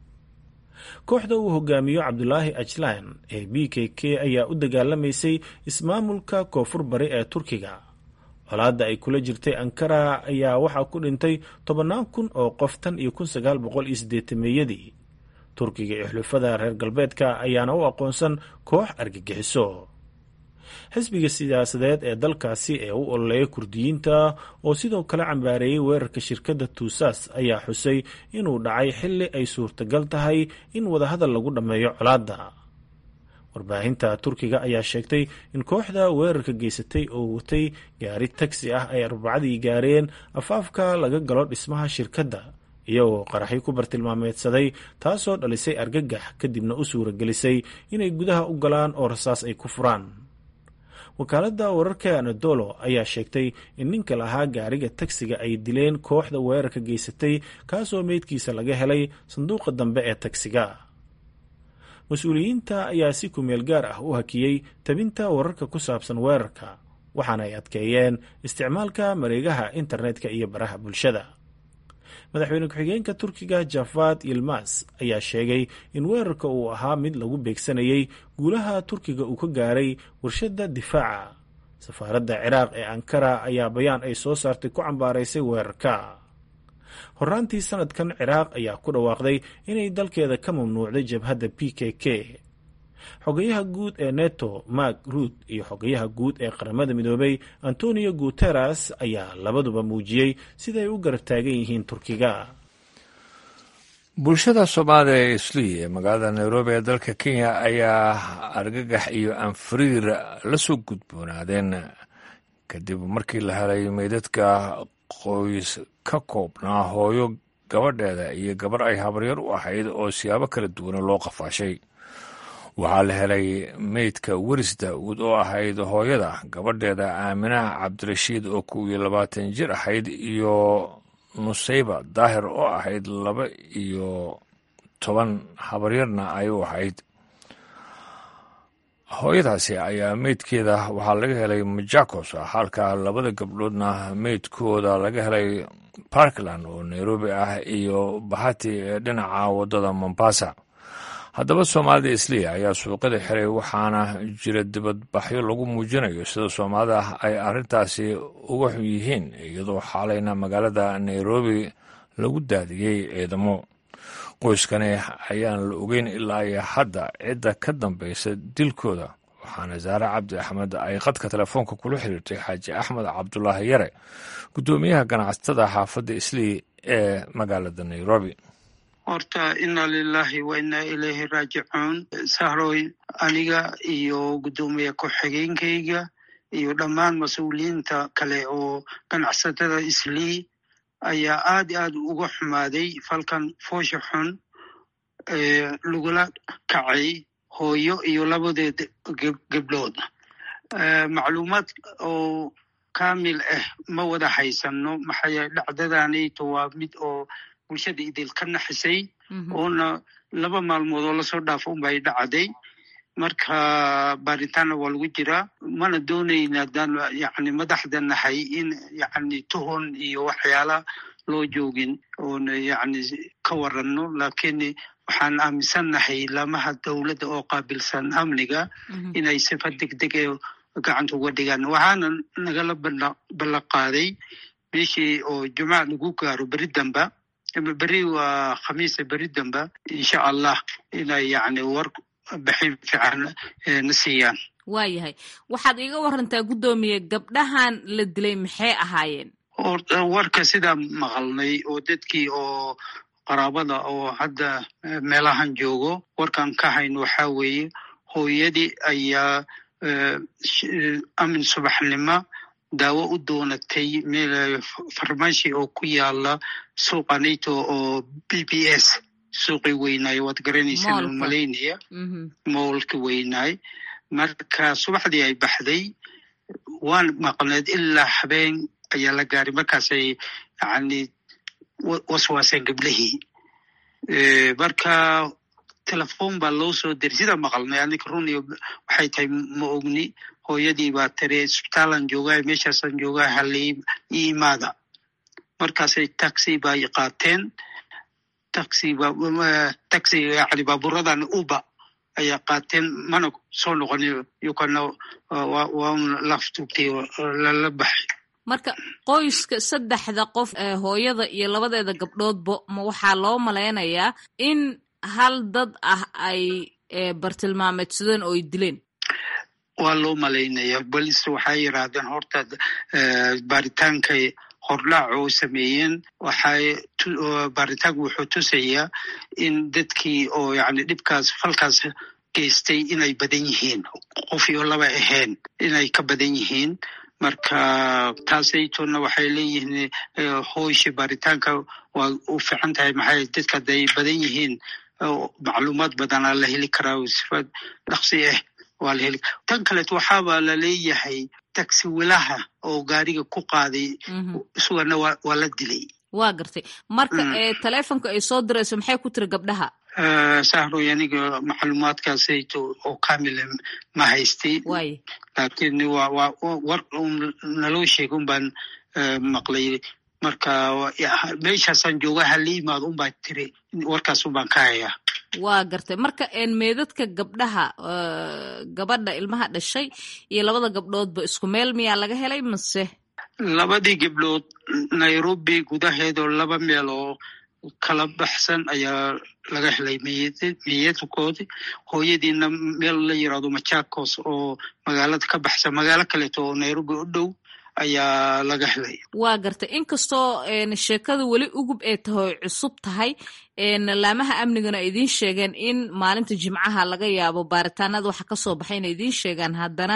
kooxda uu hogaamiyo cabdulaahi ajlan ee b k k ayaa u dagaalamaysay ismaamulka koonfur bari ee turkiga colaadda ay kula jirtay ankara ayaa waxaa ku dhintay tobannaan kun oo qof tan iyo kun sagaal boqol iyo siddeetameeyadii turkiga iyo xulufada reer galbeedka ayaana u aqoonsan koox argagixiso xisbiga siyaasadeed ee dalkaasi ee u ololeeya kurdiyiinta oo sidoo kale cambaareeyey weerarka shirkadda tuusaas ayaa xusay inuu dhacay xilli ay suurtagal tahay in wadahadal lagu dhammeeyo colaadda warbaahinta turkiga ayaa sheegtay in kooxda weerarka geysatay oo watay gaari tagsi ah ay arbacadii gaareen afaafka laga galo dhismaha shirkadda iyagoo qaraxyo ku bartilmaameedsaday taasoo dhalisay argagax kadibna u suuragelisay inay gudaha u galaan oo rasaas ay ku furaan wakaaladda wararka anadolo ayaa sheegtay in ninka lahaa gaariga tagsiga ay dileen kooxda weerarka geysatay kaasoo meydkiisa laga helay sanduuqa dambe ee tagsiga mas-uuliyiinta ayaa si kumeel gaar ah u hakiyey tabinta wararka ku saabsan weerarka waxaana ay adkeeyeen isticmaalka mareegaha internetka iyo baraha bulshada madaxweyne ku-xigeenka turkiga javad yilmas ayaa sheegay in weerarka uu ahaa mid lagu beegsanayay guulaha turkiga uu ka gaaray warshadda difaaca safaaradda ciraaq ee ankara ayaa bayaan ay soo saartay ku cambaaraysay weerarka horaantii sanadkan ciraaq ayaa ku dhawaaqday inay dalkeeda ka mamnuucday jabhadda p k k xogayaha guud ee neto mark ruud iyo xogayaha guud ee qaramada midoobay antonio guteres ayaa labaduba muujiyey siday u garab taagan yihiin turkiga bulshada soomaaliya ee islii ee magaalada nairobi ee dalka kenya ayaa argagax iyo anfariir la soo gudboonaadeen kadib markii la helay meydadka qoys ka koobnaa hooyo gabadheeda iyo gabar ay habaryar u ahayd oo siyaabo kala duwana loo qafaashay waxaa la helay meydka weris daa'uud oo ahayd hooyada gabadheeda aaminaha cabdirashiid oo kow iyo labaatan jir ahayd iyo nusayba daahir oo ahayd laba iyo toban habaryarna ay u ahayd hooyadaasi ayaa meydkeeda waxaa laga helay majakos halka labada gabdhoodna meydkooda laga helay parkland oo nairobi ah iyo bahati ee dhinaca waddada mombasa haddaba soomaalida isliya ayaa suuqyada xiray waxaana jira dibadbaxyo lagu muujinayo sida soomaalida ay arrintaasi uga xun yihiin iyadoo xaalayna magaalada nairobi lagu daadiyey ciidamo qoyskani ayaan la ogeyn ilaa iyo hadda cidda ka dambaysa dilkooda waxaana saare cabdi axmed ay qadka telefoonka kula xiriirtay xaaji axmed cabdulaahi yare guddoomiyaha ganacsatada xaafadda islii ee magaalada nairobi horta inna lilahi wa inna ilayhi raajicuun sahroy aniga iyo guddoomiye ku-xigeenkayga iyo dhammaan mas-uuliyiinta kale oo ganacsatada islii ayaa aad i aad uga xumaaday falkan foosha xun ee lagula kacay hooyo iyo labadeed gebdhood macluumaad oo kamil ah ma wada haysano maxaa yeele dhacdadanayto waa mid oo bulshada idil ka naxisay oona laba maalmood oo lasoo dhaafo unbay dhacday marka baaritaanna waa lagu jiraa mana doonayna haddaan yani madaxda nahay in yani tuhon iyo waxyaala loo joogin oona yani ka waranno lakiin waxaan aaminsannahay lamaha dowladda oo qaabilsan amniga inay sifa degdeg ee gacanta uga dhigaan waxaana nagala ballan qaaday bishii oo jumca lagu gaaro beri damba beri waa khamiisa beri damba insha allah inay yani war baxin fiican na siiyaan waayahay waxaad iiga warantaa guddoomiye gabdhahan la dilay maxay ahaayeen warka sidaa maqalnay oo dadkii oo qaraabada oo hadda meelahan joogo warkan ka hayn waxaa weeye hooyadii ayaa amin subaxnimo daawo u doonatay meel farmashi oo ku yaala suuqa nato oo b b s suuqii weynaayo waad garanaysaan oo malaynaya moolka weynaay marka subaxdii ay baxday waan maqneed ilaa habeen ayaa la gaaray markaasay yani waswaaseen gablihii marka telefon baa loo soo diray sidaa maqalnay anika runiyo waxay tahay ma ogni hooyadii baa tiri isbitaalan joogaa meeshaasaan joogaa halii io imaada markaasay taxi bay qaateen taxi taxi yani baaburadan uba ayaa qaateen mana soo noqon yukana waa un laftugtay lala baxay marka qoyska saddexda qof ee hooyada iyo labadeeda gabdhoodba ma waxaa loo malaynayaa in hal dad ah ay bartilmaameedsadeen oo ay dileen waa loo malaynaya bolis waxay yidhaahdeen horta baaritaankay hordhaac oo sameeyeen waxay baaritaanku wuxuu tusayaa in dadkii oo yani dhibkaas falkaas geystay inay badan yihiin qof iyo laba ahayn inay ka badan yihiin marka taasaytona waxay leeyihiin hooysha baaritaanka waa u fiican tahay maxay dadka haday badan yihiin macluumaad badanaa la heli karaa sifa dhaqsi ah waa la heli tan kaleeto waxaaba laleeyahay taxi wilaha oo gaariga ku qaaday isugana waa la dilay waa gartay marka telefonka ay soo dirayso maxay ku tiri gabdhaha sahroy aniga macluumaadkaasayto oo kamila ma haystay laakiin wa wa war un naloo sheega un baan maqlay marka meeshaasaan jooga hala imaado un baa tiri warkaas un baan ka hayaa waa gartay marka meedadka gabdhaha gabadha ilmaha dhashay iyo labada gabdhoodba isku meel miyaa laga helay mase labadii gabdhood nairobi gudaheedoo laba meel oo kala baxsan ayaa laga helay miyadkoodi hooyadiina meel la yirahdo machakos oo magaalada ka baxsan magaalo kaleeto oo nairobi u dhow ayaa laga helay waa gartay inkastoo sheekada weli ugub ay tahay cusub tahay laamaha amnigana ay idiin sheegeen in maalinta jimcaha laga yaabo baaritaanada waxa kasoo baxay inay idiin sheegaan haddana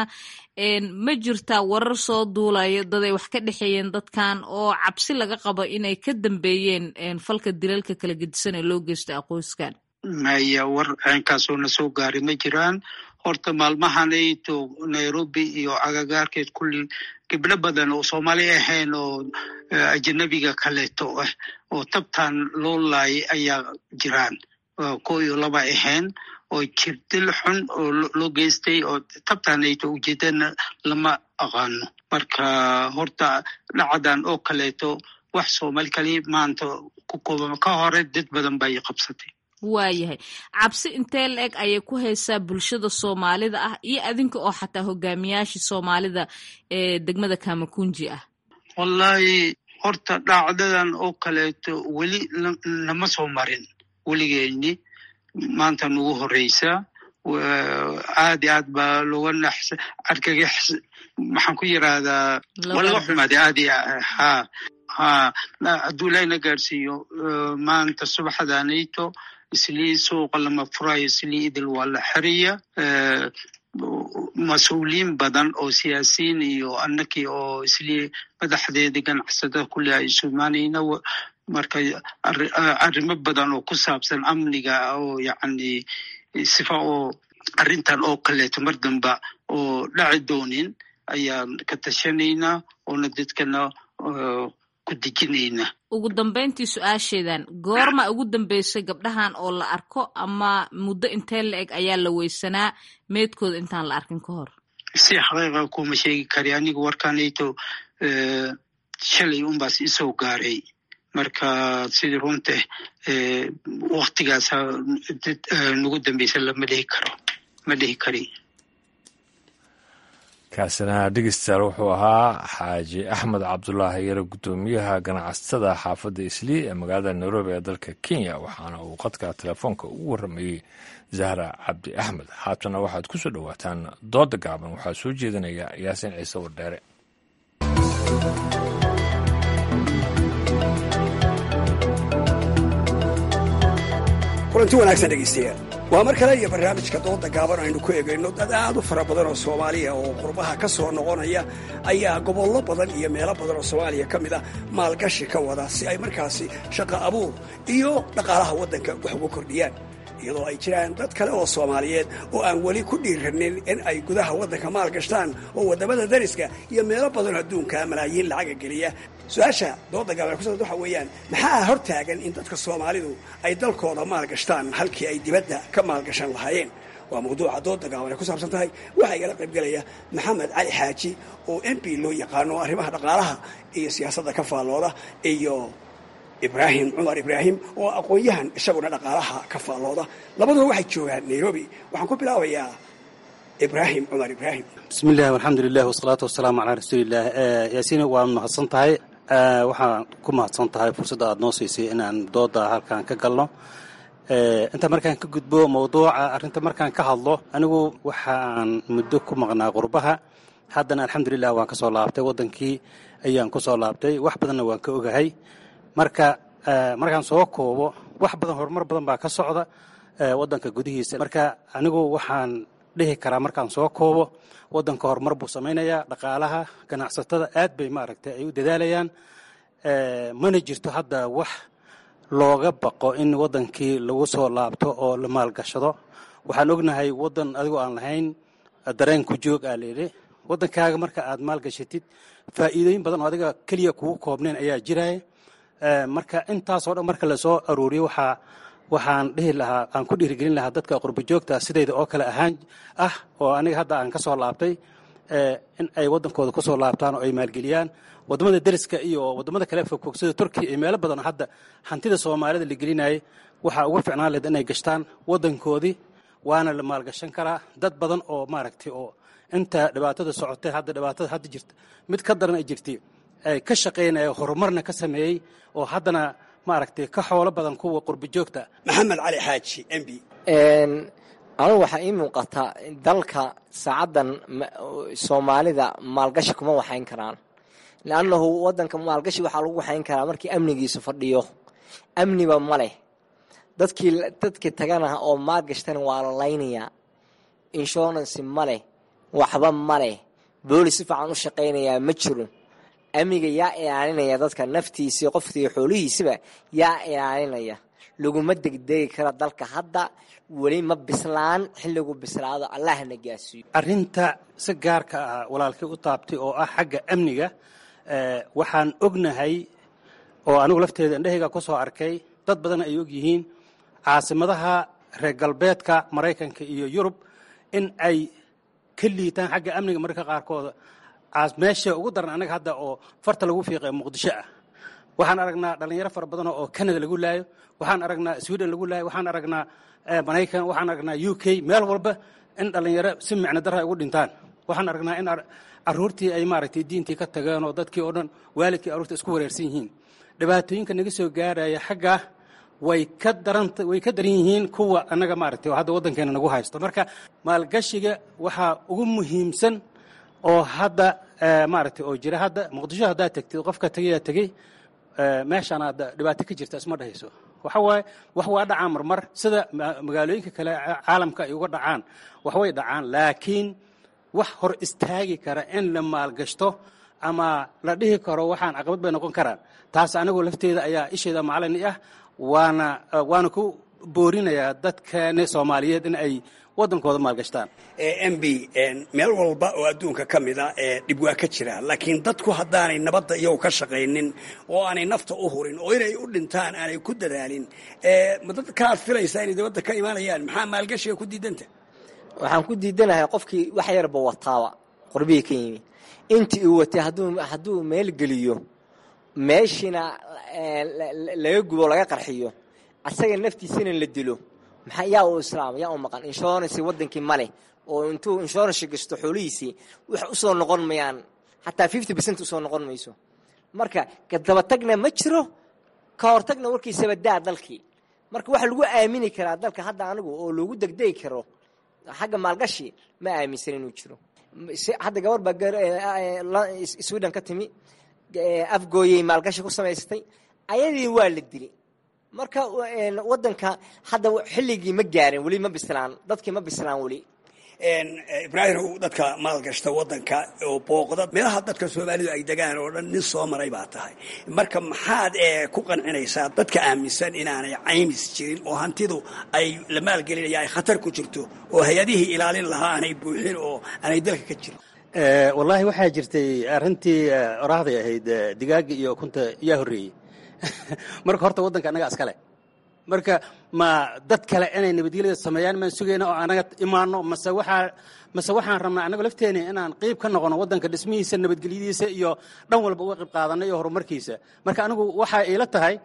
ma jirtaa warar soo duulaya daday wax ka dhexeeyeen dadkan oo cabsi laga qabo inay ka dambeeyeen falka dilalka kala gedisan ee loo geystay aqoyskan maya war caynkaasoo na soo gaaray ma jiraan horta maalmahanayto nairobi iyo agagaarkeed kulli gabdho badan oo soomaali ahayn oo ajanabiga kaleeto ah oo tabtan loo laayay ayaa jiraan ko iyo laba ahayn oo jirdil xun oo loo geystay oo tabtaanayto ujeedana lama aqaano marka horta dhacdan oo kaleeto wax soomaali kali maanta ku kooban ka hore dad badan bay qabsatay waayahay cabsi intee la eg ayay ku haysaa bulshada soomaalida ah iyo adinka oo xataa hogaamiyaashii soomaalida ee degmada kamakunji ah wallahi horta dhacdadan oo kaleeto weli nama soo marin weligeeni maanta nagu horeysa aad i aad baa looga nax argagax maxaan ku yirahdaa waa laga xumaaday aad i ha ha hadduu ilaahina gaarsiiyo maanta subaxdanayto islii suuqa lama furayo islii idil waa la xeriya mas-uuliyiin badan oo siyaasiyiin iyo annakii oo islii madaxdeedii ganacsatada kulli ay isu imaanayna marka arrimo badan oo ku saabsan amniga oo yacni sifa oo arrintan oo kaleeto mar damba oo dhaci doonin ayaan ka tashanaynaa oona dadkana ku dejinaynaa ugu dambeyntii su-aasheedan goorma ugu dambeysay gabdhahan oo la arko ama muddo intee la eg ayaa la weysanaa meedkooda intaan la arkin ka hor si xaqiiqa kuma sheegi kari aniga warkanayto shalay unbaas isoo gaaray marka sidii runta waktigaas nagu dambeysa lama dhihi karo ma dhihi kari kaasina dhegeystayaal wuxuu ahaa xaaji axmed cabdulaahi yare guddoomiyaha ganacsatada xaafadda islii ee magaalada nairobi ee dalka kenya waxaana uu qadka telefoonka ugu warramayey zahra cabdi axmed haatana waxaad ku soo dhowaataan dooda gaaban waxaa soo jeedinaya yaasin ciise wardheere kulanti wanaagsan dhegaystayaal waa mar kale iyo barnaamijka dooda gaaban aynu ku egayno dad aad u fara badan oo soomaaliya oo qurbaha ka soo noqonaya ayaa gobollo badan iyo meelo badan oo soomaaliya ka mid ah maalgashi ka wada si ay markaasi shaqo abuur iyo dhaqaalaha waddanka wax ugu kordhiyaan iyadoo ay jiraan dad kale oo soomaaliyeed oo aan weli ku dhiiranin in ay gudaha waddanka maal gashtaan oo waddamada dariska iyo meelo badanoo adduunka malaayiin lacaga geliya su-aasha dooda gaaban kusa waxa weeyaan maxaa hor taagan in dadka soomaalidu ay dalkooda maal gashtaan halkii ay dibadda ka maalgashan lahaayeen waa mawduuca dooda gaaban ay ku saabsan tahay waxaa igala qaybgelaya maxamed cali xaaji oo m p loo yaqaano arrimaha dhaqaalaha iyo siyaasadda ka faallooda iyo ibraahim cumar ibraahim oo aqoon-yahan isaguna dhaqaalaha ka faallooda labaduba waxay joogaan nairobi waxaan ku bilaabayaa ibraahim cumar ibraahim bismi illahi alxamdulilah wasalaatu wasalaamu calaa rasuuliillah yaasiina waa mahadsan tahay waxaan ku mahadsan tahay fursadda aada noo siisay inaan dooda halkan ka galno inta markaan ka gudbo mawduuca arrinta markaan ka hadlo anigu waxaan muddo ku maqnaa qurbaha haddana alxamdulilah waan ka soo laabtay waddankii ayaan ku soo laabtay wax badanna waan ka ogahay marka markaan soo koobo wax badan horumar badan baa ka socda waddanka gudihiisa marka anigu waxaan dhihi karaa markaan soo koobo waddanka horumar buu samaynayaa dhaqaalaha ganacsatada aad bay maaragtay ay u dadaalayaan mana jirto hadda wax looga baqo in waddankii lagu soo laabto oo la maalgashado waxaan ognahay waddan adigoo aan lahayn dareen ku joog aa layidhi waddankaaga marka aad maalgashatid faa'iidooyin badan oo adiga keliya kugu koobnayn ayaa jiraya marka intaasoo dhan marka lasoo aruuriyo waxaa waxaan dhihi lahaa aan ku dhiirigelin lahaa dadka qurba joogta sidayda oo kale ahaan ah oo aniga hadda aan ka soo laabtay in ay waddankooda ku soo laabtaan oo ay maalgeliyaan waddamada deriska iyo waddamada kale fogfog sida turkiya iyo meelo badan hadda hantida soomaalida la gelinayay waxaa uga ficnaan lahed inay gashtaan waddankoodii waana la maalgashan karaa dad badan oo maaragtay oo inta dhibaatada socotay hadda dhibaatada hadda jirta mid ka daran ay jirtay ay ka shaqaynaya horumarna ka sameeyey oo haddana maaragtay ka xoolo badan kuwa qurba joogta maxamed cali xaaji m b anugu waxaa ii muuqataa dalka saacaddan soomaalida maalgashi kuma waxayn karaan leannahu waddanka maalgashi waxaa lagu waxayn karaa markii amnigiisu fadhiyo amniba ma leh dadkii dadkii tagana oo maalgashtana waa la laynayaa insurance ma leh waxba ma leh boolis si fiican u shaqaynayaa ma jiro amniga yaa ilaalinaya dadka naftiisii qofkii xoolihiisiba yaa ilaalinaya laguma degdegi karo dalka hadda weli ma bislaan xilligu bislaado allahna gaasiiyo arrinta si gaarka ah walaalkii u taabtay oo ah xagga amniga waxaan ognahay oo anigu lafteeda indhahayga ku soo arkay dad badan ay og yihiin caasimadaha reer galbeedka maraykanka iyo yurub in ay ka liitaan xagga amniga mararka qaarkooda meesha ugu daran annaga hadda oo farta lagu fiiqay muqdisho ah waxaan aragnaa dhalinyaro fara badan oo canada lagu laayo waxaan aragnaa sweden lagu laayo waxaan aragnaa maraykan waxaan aragnaa u k meel walba in dhalinyaro si micno dara ay ugu dhintaan waxaan aragnaa in caruurtii ay maaragtay diintii ka tageen oo dadkii oo dhan waalidkii aruurta isku wareersan yihiin dhibaatooyinka naga soo gaaraya xaggaa way ka daran way ka daran yihiin kuwa annaga maaragtay oo hadda waddankeena nagu haysto marka maalgashiga waxaa ugu muhiimsan oo hadda maaragtay oo jira hadda muqdisho haddaad tegtid qofka tegayaa tegey meeshaan hadda dhibaato ka jirta isma dhahayso waxa waaye wax waa dhacaan marmar sida magaalooyinka kale caalamka ay uga dhacaan wax way dhacaan laakiin wax hor istaagi kara in la maalgashto ama la dhihi karo waxaan caqabad bay noqon karaan taas anigoo lafteeda ayaa isheeda macalin ah waana waana ku boorinayaa dadkani soomaaliyeed in ay waddankooda maalgashtaan m b meel walba oo adduunka ka mida dhib waa ka jira laakiin dadku haddaanay nabadda iyagu ka shaqaynin oo aanay nafta u hurin oo inay u dhintaan aanay ku dadaalin ma dadka aad filaysaa inay dibadda ka imaanayaan maxaa maalgashiga ku diidanta waxaan ku diidanahay qofkii wax yarba wataaba qorbihii ka yimi intii uu watay hadduu hadduu meel geliyo meeshiina laga gubo laga qarxiyo asaga naftiisina la dilo maxaa yaa u islaam yaa u maqan insurance wadankii male oo intuu insurance gasto xoolihiisii wax usoo noqon mayaan xataa fifty percent usoo noqon mayso marka kadabatagna ma jiro ka hortagna warkiisaba daa dalkii marka waxa lagu aamini karaa dalka hadda anigu oo loogu degdegi karo xagga maalgashi ma aaminsan inuu jiro hadda gabar baa sweden ka timi afgooyey maalgashi ku samaystay ayadii waa la dili marka wadanka hadda xilligii ma gaarin weli ma bislaan dadkii ma bislaan weli ibraahim dadka maalgashta wadanka oo booqda meelaha dadka soomaalidu ay degaan oo dhan nin soo maray baa tahay marka maxaad ku qancinaysaa dadka aaminsan inaanay caymis jirin oo hantidu ay la maalgelinaya ay khatar ku jirto oo hay-adihii ilaalin lahaa aanay buuxin oo aanay dalka ka jirin wallaahi waxaa jirtay arrintii oraahday ahayd digaaga iyo ukunta yaa horreeyey marka horta waddanka annaga iskale marka ma dad kale inay nabadgelyada sameeyaan maan sugayna oo anaga imaano mase waxaa mase waxaan rabnaa annago lafteena inaan qeyb ka noqono waddanka dhismihiisa nabadgelyadiisa iyo dhan walba uga qayb qaadano iyo horumarkiisa marka anigu waxaa iila tahay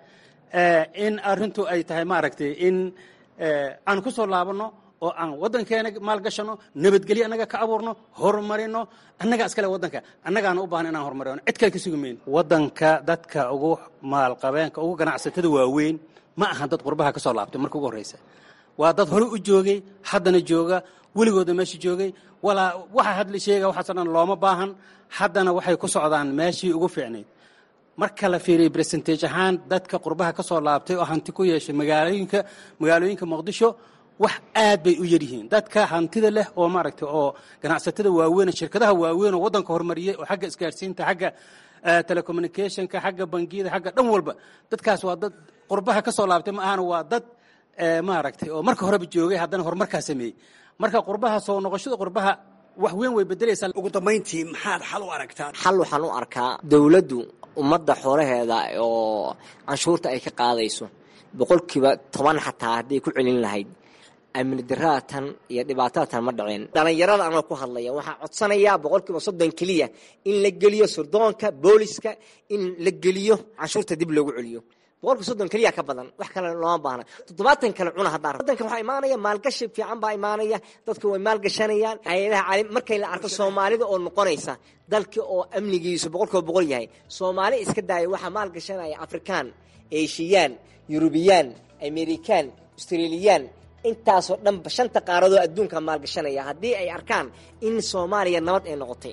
in arrintu ay tahay maaragtay in aan ku soo laabanno oo aan waddankeena maalgashano nabadgelyo annaga ka abuurno horumarino annaga iskale waddanka annagaana u baahan inaan horumarino cid kale ka sugi mayno waddanka dadka ugu maalqabeenka ugu ganacsatada waaweyn ma aha dad qurbaha ka soo laabtay marka ugu horreysa waa dad hore u joogay haddana jooga weligooda meesha joogay walaa waxa hadla sheega waxaasoo dhan looma baahan haddana waxay ku socdaan meeshii ugu fiicnayd marka la fiiriyey bersentage ahaan dadka qurbaha ka soo laabtay oo hanti ku yeeshay magaalooyinka magaalooyinka muqdisho wax aad bay u yaryihiin dadka hantida leh oo maaragtay oo ganacsatada waaweyn shirkadaha waaweyn oo waddanka horumariyey oo xagga isgaarsiinta xagga telecommunicationka xagga bangiyada xagga dhan walba dadkaas waa dad qurbaha ka soo laabtay ma ahana waa dad maaragtay oo marka horeba joogay haddana horumarkaa sameeyey marka qurbaha soo noqoshada qurbaha wax weyn way bedelaysaa ugu dambayntii maxaad xal u aragtaan xal waxaan u arkaa dowladdu ummadda xoolaheeda oo canshuurta ay ka qaadayso boqolkiiba toban xataa hadday ku celin lahayd amni daraatan iyo dhibaatadatan ma dhaceen dhallinyarada anoo ku hadlaya waxaa codsanayaa boqolkiiba soddon keliya in la geliyo surdoonka booliska in la geliyo canshuurta dib loogu celiyo boqolkiiba soddon keliya ka badan wax kale looma baahna toddobaatan kale cuna haddaan wadanka waxaa imaanaya maalgashi fiican baa imaanaya dadka way maalgashanayaan hay-adaha caalim markay la arko soomaalida oo noqonaysa dalka oo amnigiisu boqolkiiba boqol yahay soomaali iska daaya waxaa maalgashanaya afrikaan eeshiyaan yurubiyaan amerikaan australiyaan intaasoo dhanba shanta qaaradoo adduunka maalgashanaya haddii ay arkaan in soomaaliya nabad ay noqotay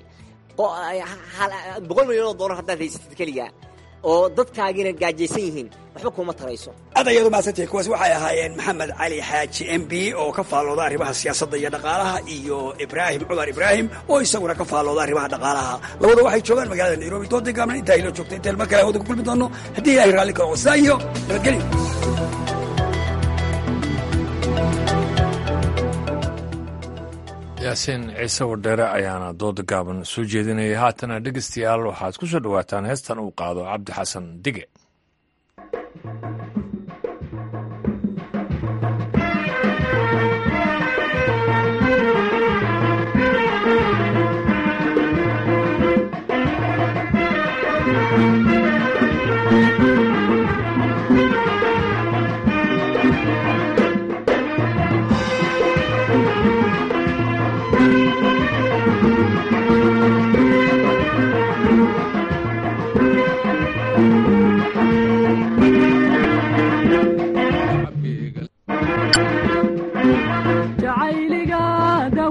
boqol milyan oo dollar haddaad haysatid keliga oo dadkaagiina gaajaysan yihiin waxba kuma tarayso aad ayaad umahadsantahay kuwaas waxay ahaayeen maxamed cali xaaji m b oo ka faallooda arrimaha siyaasadda iyo dhaqaalaha iyo ibraahim cumar ibraahim oo isaguna ka faallooda arrimaha dhaqaalaha labada waxay joogaan magaalada nairobi doodii gaabna intaa ilo joogta intaan mar kale hawada ku kulmi doono haddii ilaahay raalli karo saa iyo nabadgelyo yaasiin ciise wardheere ayaana dooda gaaban soo jeedinayay haatana dhegeystayaal waxaad ku soo dhowaataan heestan uu qaado cabdi xasan dige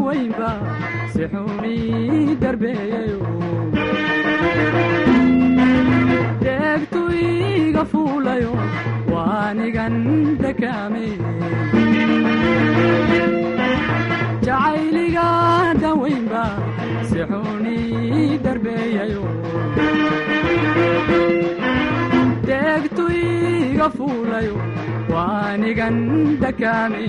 dawaynba si xuni darbeeyayo deegtu iga fuulayo waanigan dakaame jacayliga dawaynba si xuni darbeeyayo deegtu iga fuulayo waanigan dakaame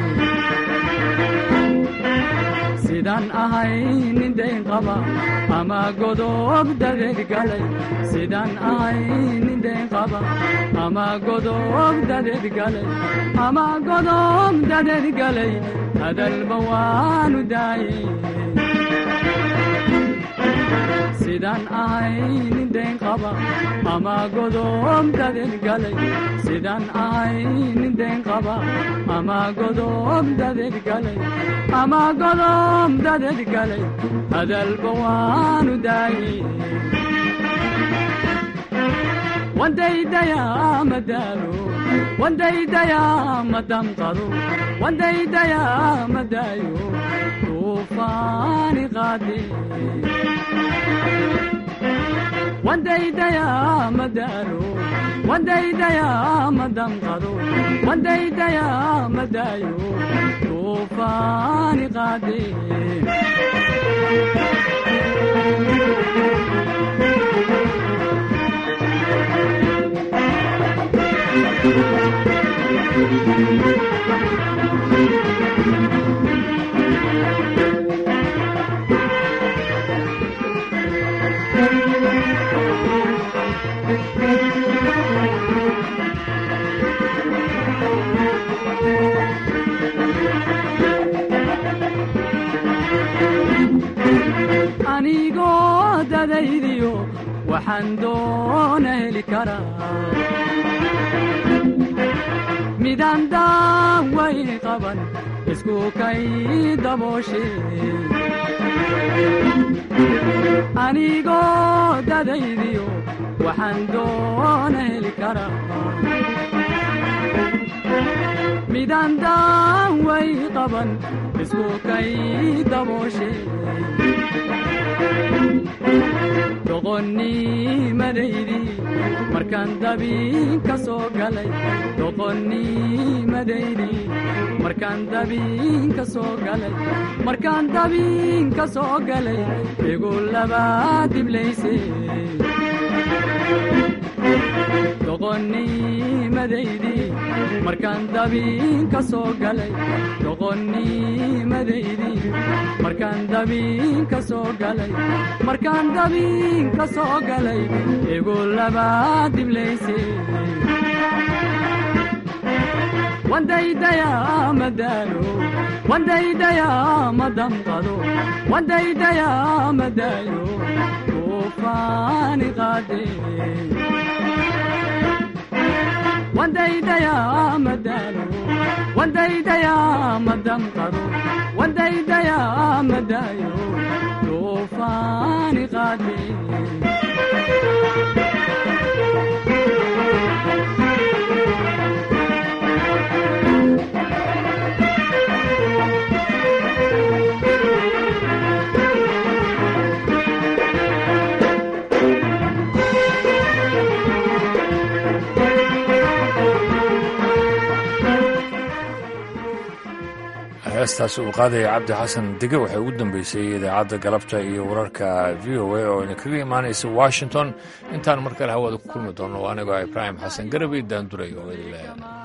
sidaan ahay nin dayn qaba ama godob dadeed galay sidaan ahay nin dayn qaba ama godob dadeed galay ama godob dadeed galay hadalba waanu daayey sidaan ahay nin dayn qaba ama godob dadeed galay sidaan ahay nin dayn qaba ama godob dadeed galay ama godob dadeed galay hadalba waanu daayey wandaydayaa madaalo wandaydayaa madamqado wandaydayaa madaayo tuufaani qaade wandaydayaa madaalo wandaydayaa madamqado wandaydayaa madaayo tuufaani qaade anigoo dadaydiyo waxaan doona heli karaa midaan daaway qaban isku kay dabooshe anigoo dadaydiyo waxaan doona heli karaa midaan daaway qaban isku kay dabooshe doqonnimadaydi markaan dabiin ka soo galay doqonnimadaydi markaan dabiin ka soo galay markaan dabiin ka soo galay igu labaa diblayse doqonnimadaydi markaan dabiin ka soo galay doqonnimadaydi markaan dabiin ka soo galay markaan dabiin ka soo galay igu labaa diblayse wandaydayaa madaalo wandaydayaa madamqado wandaydayaa madaayo tuufaani qaade wandaydayaa madaalo wandaydayaa madamqado wandaydayaa madaayo tuufaani qaade heestaasi uu qaadaya cabdi xasan dege waxay ugu dambeysay idaacadda galabta iyo wararka v o a oo idinkaga imaanaysa washington intaan mar kale hawada ku kulmi doono anigoo ibraahim xasan garabay daanduray oo idinle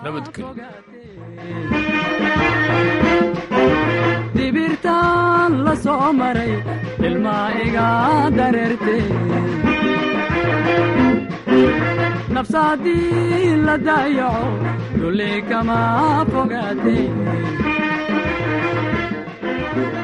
dibirtaan la soo maray ilmaa iga dareerte nafsaadii la daayaco dulli kama fogaate